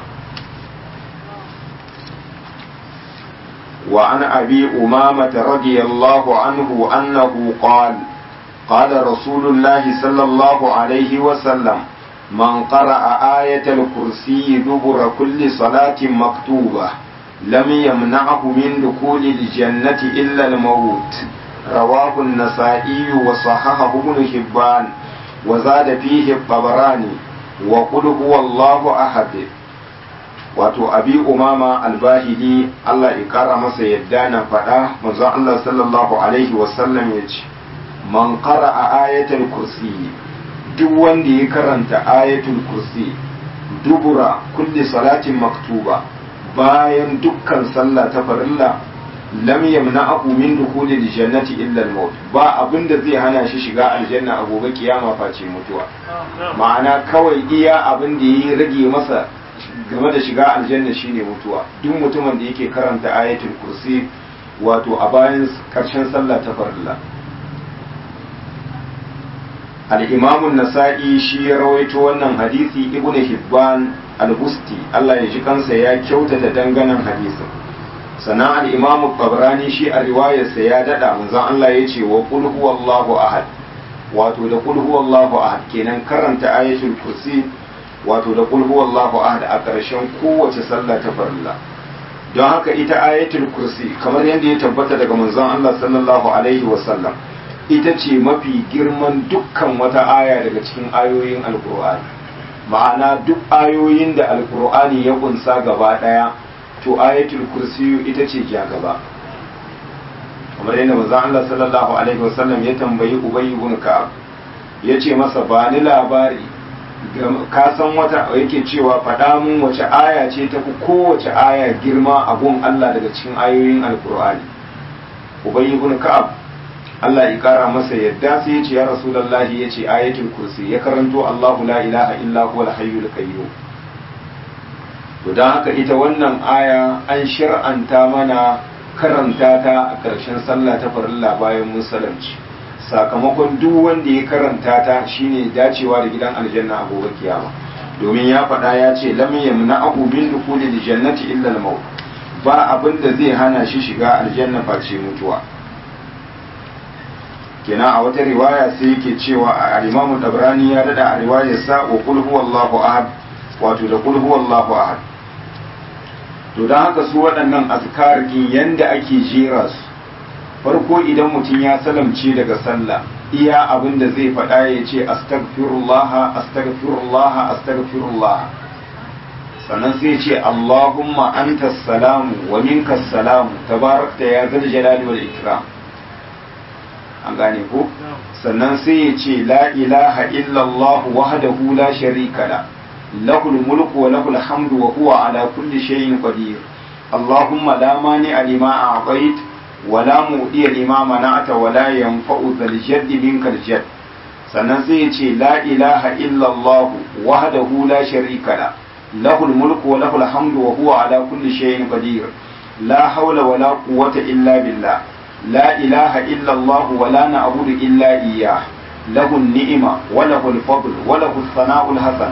وعن أبي أمامة رضي الله عنه أنه قال قال رسول الله صلى الله عليه وسلم من قرأ آية الكرسي دبر كل صلاة مكتوبة لم يمنعه من دخول الجنة إلا الموت رواه النسائي وصححه ابن حبان وزاد فيه الطبراني وقل هو الله أحد wato abi umama albahili Allah ya kara masa yadda na faɗa manzo Allah sallallahu alaihi wasallam ya ce man qara'a ayatul kursi duk wanda ya karanta ayatul kursi dubura kulli salatin maktuba bayan dukkan sallah ta farilla lam yamna'ahu min dukhulil jannati illa al-maut ba abinda zai hana shi shiga aljanna a gobe kiyama face mutuwa ma'ana kawai iya abin da ya rage masa game da shiga aljanna shine mutuwa duk mutumin da yake karanta ayatul kursi wato a bayan karshen sallah ta farilla al-imam an-nasa'i shi ya rawaito wannan hadisi ibnu hibban al-busti Allah ya ji kansa ya kyautata danganan hadisin sannan al-imam tabrani shi a riwayarsa ya dada manzon Allah ya ce wa qul huwallahu ahad wato da qul huwallahu ahad kenan karanta ayatul kursi wato da kul huwallahu ahad a ƙarshen kowace sallah ta farilla don haka ita ayatul kursi kamar yadda ya tabbata daga manzon Allah sallallahu alaihi wasallam ita ce mafi girman dukkan wata aya daga cikin ayoyin alkur'ani ma'ana duk ayoyin da alkur'ani ya kunsa gaba ɗaya to ayatul kursi ita ce ja gaba kamar yadda manzon Allah sallallahu alaihi wasallam ya tambayi Ubay ibn Ka'ab ya ce masa ba ni labari ka san wata yake cewa faɗa mun wace aya ce ta fi kowace aya girma a gun Allah daga cikin ayoyin alkur'ani ubay ibn ka'ab Allah ya kara masa yadda sai ya ce ya rasulullahi ya ce ayatul kursi ya karanto Allahu la ilaha illa huwal hayyul qayyum to dan haka ita wannan aya an shir'anta mana karanta ta a ƙarshen sallah ta farilla bayan musulunci sakamakon duk wanda ya karanta ta shine dacewa da gidan aljanna a gobe kiyama domin ya faɗa ya ce lam yamna'u min dukhuli jannati illa al-maut ba abin da zai hana shi shiga aljanna face mutuwa kina a wata riwaya sai yake cewa a al-Imam Tabrani ya dada a riwayar sa wa qul huwallahu ahad wato da qul huwallahu ahad to dan haka su waɗannan azkar yanda ake jera su farko idan mutum ya salamce daga sallah iya abin da zai faɗa ya ce astagfirullah astagfirullah astagfirullah sannan sai ce allahumma anta salamu wa minka salamu tabarakta ya zal jalali wal ikram an gane ko sannan sai ya ce la ilaha illallah wahdahu la sharika la lahul mulku wa lahul hamdu wa huwa ala kulli shay'in qadir allahumma la mani lima a'tayt ولا مؤدي لما منعت ولا ينفع ذا الجد منك الجد sannan sai ya ce la ilaha illallah wahdahu la sharika la lahul mulku wa lahul hamdu wa huwa ala kulli shay'in qadir la hawla wa la quwwata illa billah la ilaha illallah wa la na'budu illa iyyah lahu an-ni'ma wa lahu al-fadl wa lahu ath-thana'u al-hasan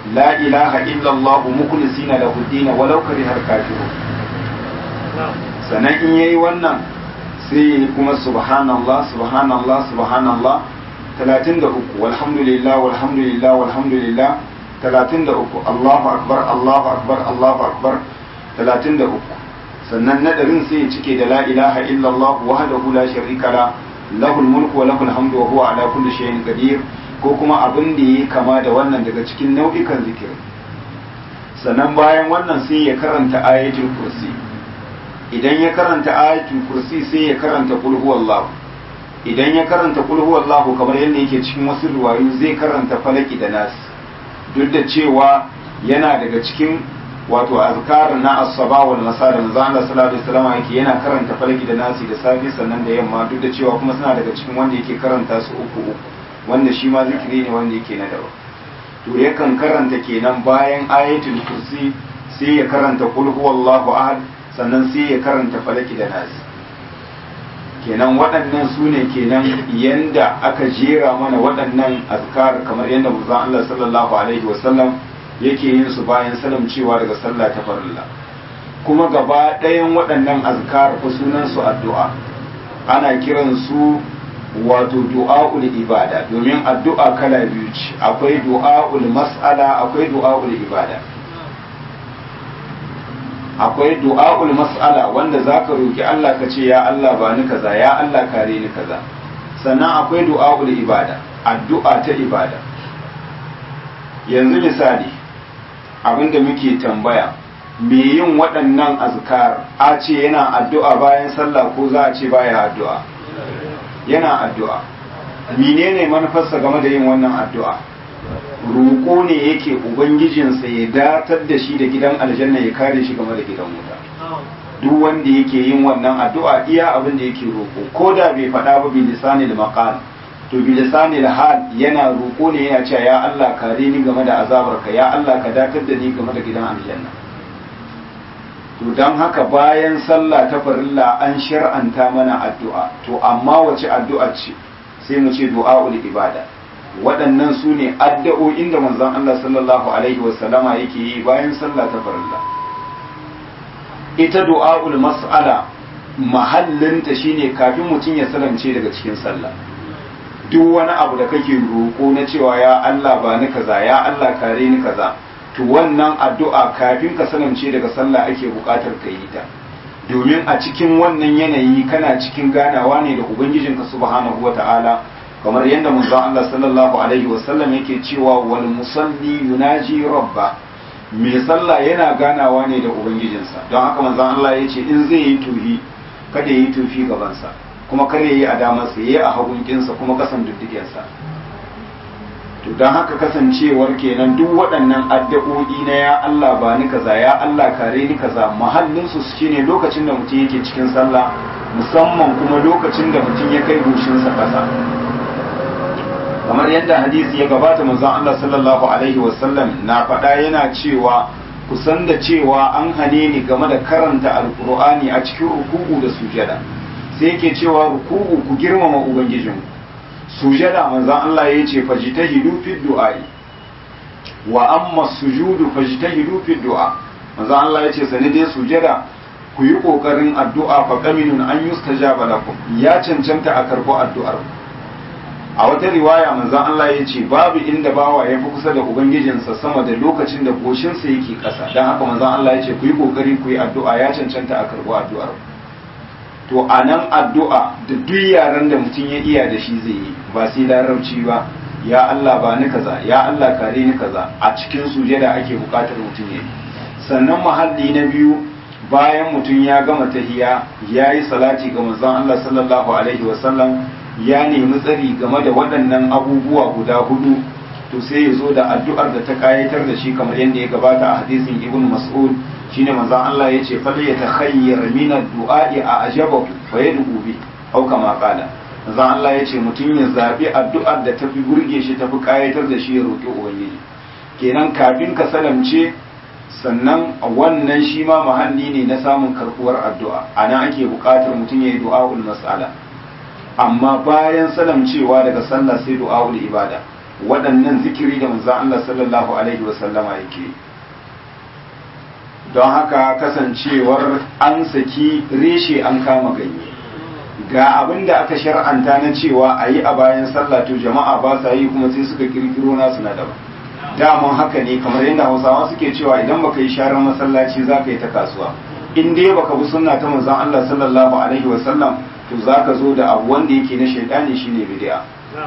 la ilaha illallah mukhlisina lahu din walau karihal kafirun sannan in yayi wannan sai kuma subhanallah subhanallah subhanallah 33 walhamdulillah walhamdulillah walhamdulillah 33 Allahu akbar Allahu akbar Allahu akbar 33 sannan nadarin sai ya cike da la ilaha illallah wahdahu la sharika la lahul mulku wa lahul hamdu wa huwa ala kulli shay'in qadir ko kuma abin da yake kama da wannan daga cikin nau'ikan zikiri sannan bayan wannan sai ya karanta ayatul kursi idan ya karanta ayatul kursi sai ya karanta qul huwallahu idan ya karanta qul huwallahu kamar yadda yake cikin wasu riwayoyi zai karanta falaki da nas duk da cewa yana daga cikin wato azkar na as-saba wal masa da manzo Allah sallallahu alaihi wasallam yake yana karanta falaki da nasi da safi sannan da yamma duk da cewa kuma suna daga cikin wanda yake karanta su uku uku wanda shi ma zikiri ne wanda yake na daban to yakan karanta kenan bayan ayatul kursi sai ya karanta qul huwallahu ahad sannan sai ya karanta falaki da nasi kenan waɗannan su ne kenan yanda aka jera mana waɗannan azkar kamar yadda manzon Allah sallallahu alaihi wasallam yake yin su bayan salam cewa daga sallah ta farilla kuma gaba ɗayan waɗannan azkar fa sunan su addu'a ana kiran su wato du'a'ul ibada domin addu'a kala biyu ce akwai du'a'ul mas'ala akwai du'a'ul ibada akwai du'a'ul mas'ala wanda zaka roki Allah ka ce ya Allah ba ni kaza ya Allah kare ni kaza sannan akwai du'a'ul ibada addu'a ta ibada yanzu misali abinda muke tambaya me yin waɗannan azkar a ce yana addu'a bayan sallah ko za a ce baya addu'a yana addu'a menene manufarsa game da yin wannan addu'a roƙo ne yake ubangijinsa ya datar da shi da gidan aljanna ya kare shi game da gidan wuta duk wanda yake yin wannan addu'a iya abin da yake roƙo ko da bai faɗa ba bi lisanil maqal to bi lisanil hal yana roƙo ne yana cewa ya Allah kare ni game da azabarka ya Allah ka datar da ni game da gidan aljanna to dan haka bayan sallah ta farilla an shar'anta mana addu'a to amma wace addu'a ce sai mu ce du'a'ul ibada waɗannan su ne addu'o'in da manzon Allah sallallahu alaihi wasallama yake yi bayan sallah ta farilla ita du'a'ul mas'ala mahallinta shine kafin mutum ya salamce daga cikin sallah duk wani abu da kake roƙo na cewa ya Allah ba ni kaza ya Allah kare ni kaza to wannan addu'a kafin ka salamce daga sallah ake buƙatar ka yi ta domin a cikin wannan yanayi kana cikin ganawa ne da ubangijinka subhanahu wata'ala kamar yadda manzon Allah sallallahu alaihi wasallam yake cewa wal musalli yunaji rabba mai sallah yana ganawa ne da ubangijinsa don haka manzon Allah ya ce in zai yi tuhi kada yi tufi gabansa kuma kada yi a damarsa yayi a hagunkinsa kuma kasan duddigensa to don haka kasancewar kenan duk waɗannan addu'o'i na ya Allah ba ni kaza ya Allah kare ni kaza mahallin su shine lokacin da mutum yake cikin sallah musamman kuma lokacin da mutum ya kai goshinsa ƙasa kamar yadda hadisi ya gabata manzon Allah sallallahu alaihi wasallam na faɗa yana cewa kusan da cewa an hane ni game da karanta alkur'ani a cikin ruku'u da sujada sai yake cewa ruku'u ku girmama ubangijinku sujada manzon Allah ya ce fajtahidu fi du'a'i wa amma sujudu fajtahidu fi du'a manzon Allah ya ce sani dai sujada ku yi kokarin addu'a fa qaminun an yustajaba lakum ya cancanta a karbo addu'ar a wata riwaya manzon Allah ya ce babu inda bawa ya fi kusa da ubangijinsa sama da lokacin da goshinsa yake ƙasa don haka manzon Allah ya ce ku yi kokari ku yi addu'a ya cancanta a karbo addu'ar to a nan addu'a da duk yaren da mutum ya iya da shi zai yi ba sai larabci ba ya Allah ba ni kaza ya Allah kare ni kaza a cikin sujada ake bukatar mutum ya yi sannan mahalli na biyu bayan mutum ya gama tahiya ya yi salati ga manzon Allah sallallahu alaihi wasallam ya nemi tsari game da waɗannan abubuwa guda hudu to sai ya zo da addu'ar da ta kayatar da shi kamar yadda ya gabata a hadisin ibn mas'ud shine manzon Allah yace fal yatakhayyar min ad-du'a'i a ajabahu fa yad'u bi aw kama qala manzon Allah yace mutum ya zabi addu'ar da tafi burge shi tafi kayatar da shi ya roki ubangiji kenan kafin ka salamce sannan wannan shi ma mahalli ne na samun karbuwar addu'a ana ake buƙatar mutum ya yi du'a'ul mas'ala amma bayan salamcewa daga sallah sai du'a'ul ibada waɗannan zikiri da manzon Allah sallallahu alaihi wasallama yake don haka kasancewar an saki reshe an kama ganye ga abin da aka shar'anta na cewa a yi a bayan sallah to jama'a ba sa yi kuma sai suka kirkiro nasu na daban daman haka ne kamar yadda hausawa suke cewa idan baka yi sharar masallaci za ka yi ta kasuwa in dai baka bi sunna ta manzon Allah sallallahu alaihi wasallam to za ka zo da abu wanda yake na shaidani shine bid'a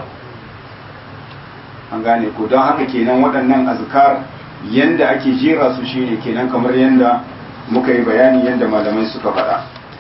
an gane ko don haka kenan waɗannan azkar yanda ake jera su shine kenan kamar yanda muka yi bayani yanda malamai suka faɗa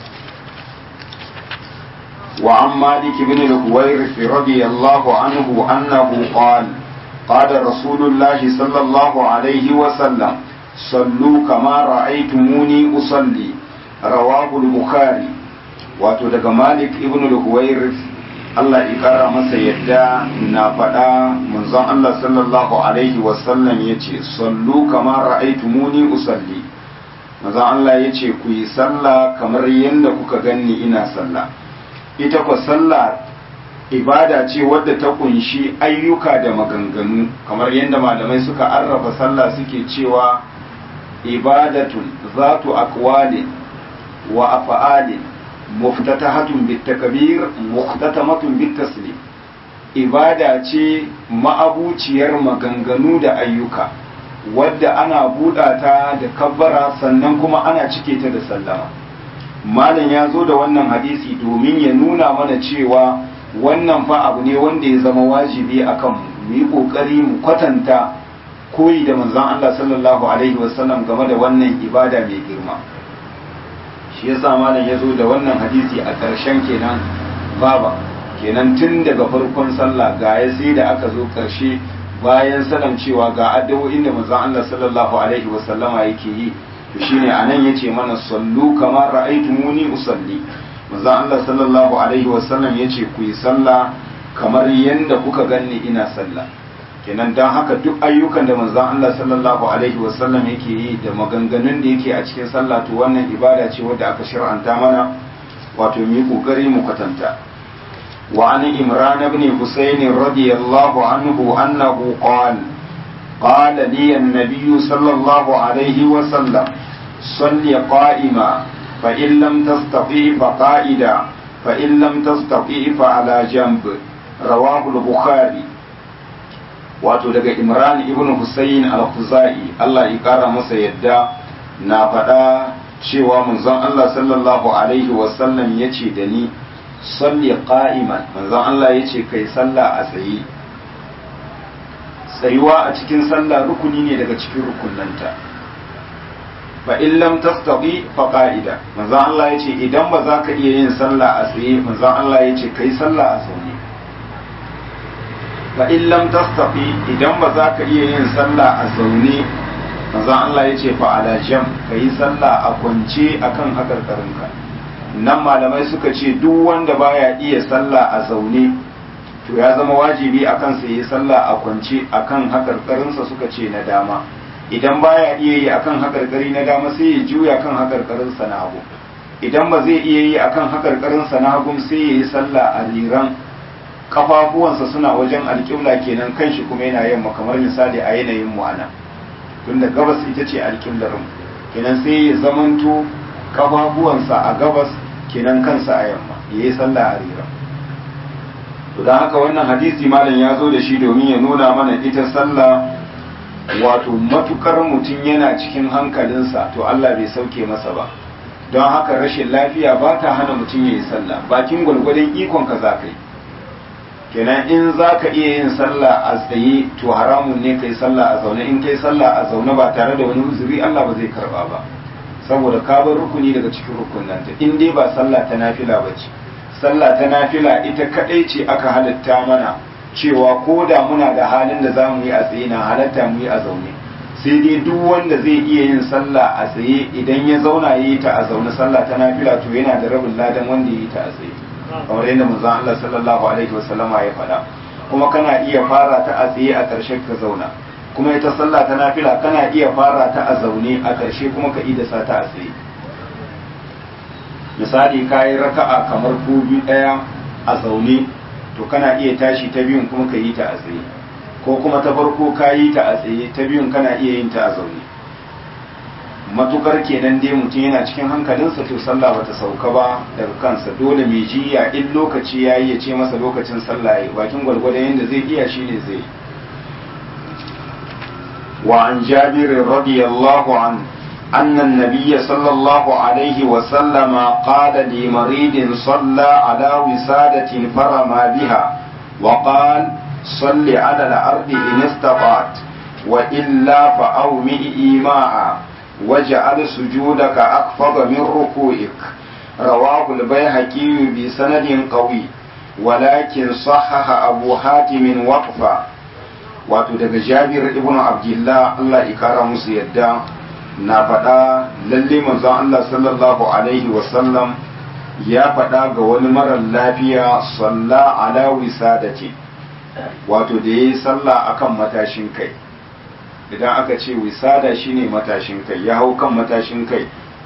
وعن مالك بن الهويرث رضي الله عنه أنه قال قال رسول الله صلى الله عليه وسلم صلوا كما رأيتموني أصلي رواه البخاري wato daga malik ibn al-huwairith Allah ya kara masa yadda na faɗa manzon Allah sallallahu alaihi wasallam ya ce sallu kamar ra'aitumuni usalli manzon Allah ya ce ku yi sallah kamar yadda kuka ganni ina sallah ita kwa sallah ibada ce wadda ta kunshi ayyuka da maganganu kamar yadda malamai suka arrafa sallah suke cewa ibadatun zatu aqwalin wa af'alin muftatahatun bitakbir muhtatamatun bitaslim ibada ce ma'abuciyar maganganu da ayyuka wadda ana buɗa ta da kabbara sannan kuma ana cike ta da sallama malam ya zo da wannan hadisi domin ya nuna mana cewa wannan fa abu ne wanda ya zama wajibi akan mu yi kokari mu kwatanta koyi da manzon Allah sallallahu alaihi wasallam game da wannan ibada mai girma shi yasa malam ya zo da wannan hadisi a ƙarshen kenan baba kenan tun daga farkon sallah ga ya sai da aka zo ƙarshe bayan sanan cewa ga addu'o'in da manzon Allah sallallahu alaihi wasallama yake yi to shine anan yace mana sallu kamar ra'aytumuni usalli manzon Allah sallallahu alaihi wasallam yace ku yi sallah kamar yanda kuka ganni ina sallah kenan dan haka duk ayyukan da manzon Allah sallallahu alaihi wasallam yake yi da maganganun da yake a cikin sallah to wannan ibada ce wadda aka shar'anta mana wato mu yi kokari mu kwatanta وعن إمران بن حسين رضي الله عنه أنه قال قال لي النبي صلى الله عليه وسلم صل قائما فإن لم تستطيع فقائدا فإن لم تستطيع فعلى جنب رواه البخاري wato daga imran ibn husayn al-khuzai Allah ya kara masa yadda na faɗa cewa manzon Allah sallallahu alaihi wasallam ya ce da ni salli qa'iman manzon Allah ya ce kai sallah a tsaye tsayuwa a cikin sallah rukuni ne daga cikin rukunanta fa in lam tastati fa qa'ida manzon Allah ya ce idan ba za ka iya yin sallah a tsaye manzon Allah ya ce kai sallah a zaune fa in lam tastati idan ba za ka iya yin sallah a zaune manzon Allah ya ce fa ala jam kai sallah a kwance akan hakarkarinka nan malamai suka ce duk wanda baya iya sallah a zaune to ya zama wajibi a kansa yi sallah a kwance akan hakarkarinsa suka ce na dama idan baya iya yi akan hakarkari na dama sai ya juya kan hakarkarinsa na hagu idan ba zai iya yi akan hakarkarinsa na hagu sai ya yi sallah a riran kafafuwansa suna wajen alƙibla kenan kanshi kuma yana yamma kamar misali a yanayin mu ana tunda gabas ita ce alƙiblar mu kenan sai ya zamanto kafafuwansa a gabas kenan kansa a yamma ya yi sallah a rira to don haka wannan hadisi malam ya zo da shi domin ya nuna mana ita sallah wato matukar mutum yana cikin hankalinsa to Allah bai sauke masa ba don haka rashin lafiya ba ta hana mutum ya yi sallah bakin gwalgwadon ikon ka za ka yi kenan in za ka iya yin sallah a tsaye to haramun ne ka yi sallah a zaune in ka yi sallah a zaune ba tare da wani uzuri Allah ba zai karba ba saboda ka bar rukuni daga cikin rukunanta in dai ba sallah ta nafila ba ce sallah ta nafila ita kadai ce aka halatta mana cewa ko da muna da halin da za mu yi a tsaye na halatta mu yi a zaune sai dai duk wanda zai iya yin sallah a tsaye idan ya zauna ya yi ta a zaune sallah ta nafila to yana da rabin ladan wanda ya yi ta a tsaye kamar yadda manzon Allah sallallahu alaihi wasallama ya faɗa kuma kana iya fara ta a tsaye a ƙarshen ka zauna kuma ita sallah ta nafila kana iya fara ta a zaune a ƙarshe kuma ka idasa ta a tsaye misali ka yi raka'a kamar ko biyu ɗaya a zaune to kana iya tashi ta biyun kuma ka yi ta a tsaye ko kuma ta farko ka yi ta a tsaye ta biyun kana iya yin ta a zaune matukar kenan dai mutum yana cikin hankalinsa to sallah bata sauka ba daga kansa dole mai jiya in lokaci ya yi ya ce masa lokacin sallah ya bakin gwargwadon yadda zai iya shine zai wa an jabir radiyallahu an أن النبي صلى الله عليه وسلم قال لمريض صلى على وسادة فرمى بها وقال صل على الأرض إن استطعت وإلا فأومئ إيماء واجعل سجودك أخفض من ركوعك رواه البيهقي بسند قوي ولكن صحح أبو حاتم وقفا wato daga jabir ibn abdullah Allah ya kara musu yadda na faɗa lalle manzon Allah sallallahu alaihi wasallam ya faɗa ga wani marar lafiya salla ala wisadati wato da yayi sallah akan matashin kai idan aka ce wisada shine matashin kai ya hau kan matashin kai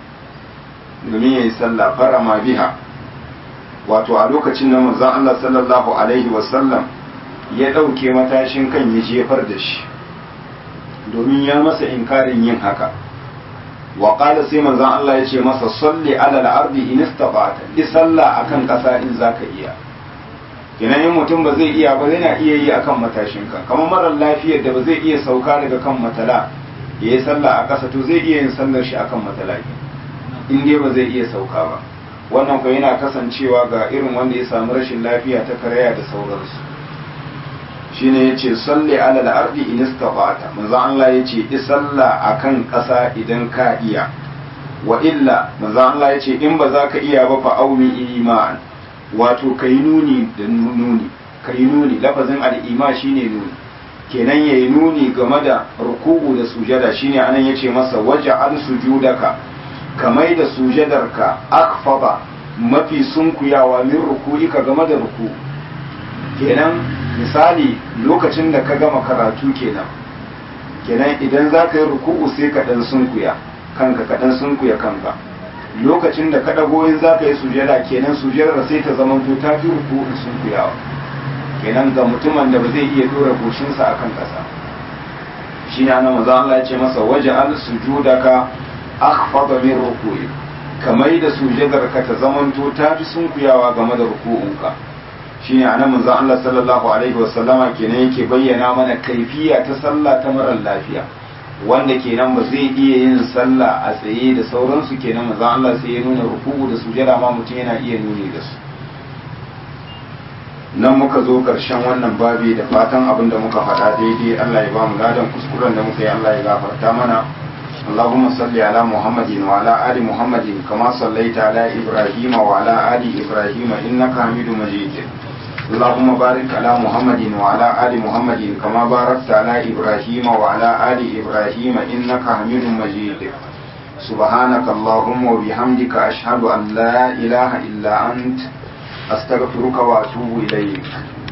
domin yayi sallah farama biha wato a lokacin da manzon Allah sallallahu alaihi wasallam ya ɗauke matashin kan ya jefar da shi domin ya masa inkarin yin haka wa qala sai manzon Allah ya ce masa salli ala al-ardi in istata'ta yi sallah akan ƙasa in zaka iya kenan in mutum ba zai iya ba yana iya yi akan matashin ka kamar marar lafiyar da ba zai iya sauka daga kan matala ya yi sallah a ƙasa to zai iya yin sallar shi akan matala in dai ba zai iya sauka ba wannan ko yana kasancewa ga irin wanda ya samu rashin lafiya ta karaya da sauransu shine yace salli ala al-ardi in istata'ta manzo Allah yace i salla akan ƙasa idan ka iya wa illa manzo Allah yace in ba za ka iya ba fa aumi iman wato kai nuni da nuni kai nuni lafazin al-ima shine nuni kenan yayi nuni game da ruku'u da sujada shine anan yace masa waja'al sujudaka kamai da sujadarka akfaba mafi sunkuyawa min ruku'ika game da ruku'u kenan misali lokacin da ka gama karatu kenan kenan idan za ka yi ruku'u sai ka ɗan sunkuya kanka ka ɗan sunkuya kanka lokacin da ka ɗago in za ka yi sujada kenan sujadar sai ta zama to ta fi ruku'u sunkuyawa kenan ga mutumin da ba zai iya dora goshinsa akan ƙasa shi ne ana maza Allah ya ce masa waje al sujudaka akhfada min ruku'i kamar da sujadar ka ta zamanto ta fi sunkuyawa game da ruku'unka shine anan manzo Allah sallallahu alaihi wasallama kenan yake bayyana mana kaifiya ta sallah ta marar lafiya wanda kenan ba zai iya yin sallah a tsaye da sauransu kenan manzo Allah sai ya nuna ruku'u da sujada ma mutum yana iya nuni da su nan muka zo karshen wannan babi da fatan abin da muka faɗa daidai Allah ya ba mu ladan kuskuren da muka yi Allah ya gafarta mana اللهم صل على محمد وعلى آل محمد كما صليت على إبراهيم وعلى آل إبراهيم إنك حميد مجيد اللهم بارك على محمد وعلى آل محمد كما باركت على إبراهيم وعلى آل إبراهيم إنك حميد مجيد سبحانك اللهم وبحمدك أشهد أن لا إله إلا أنت أستغفرك وأتوب إليك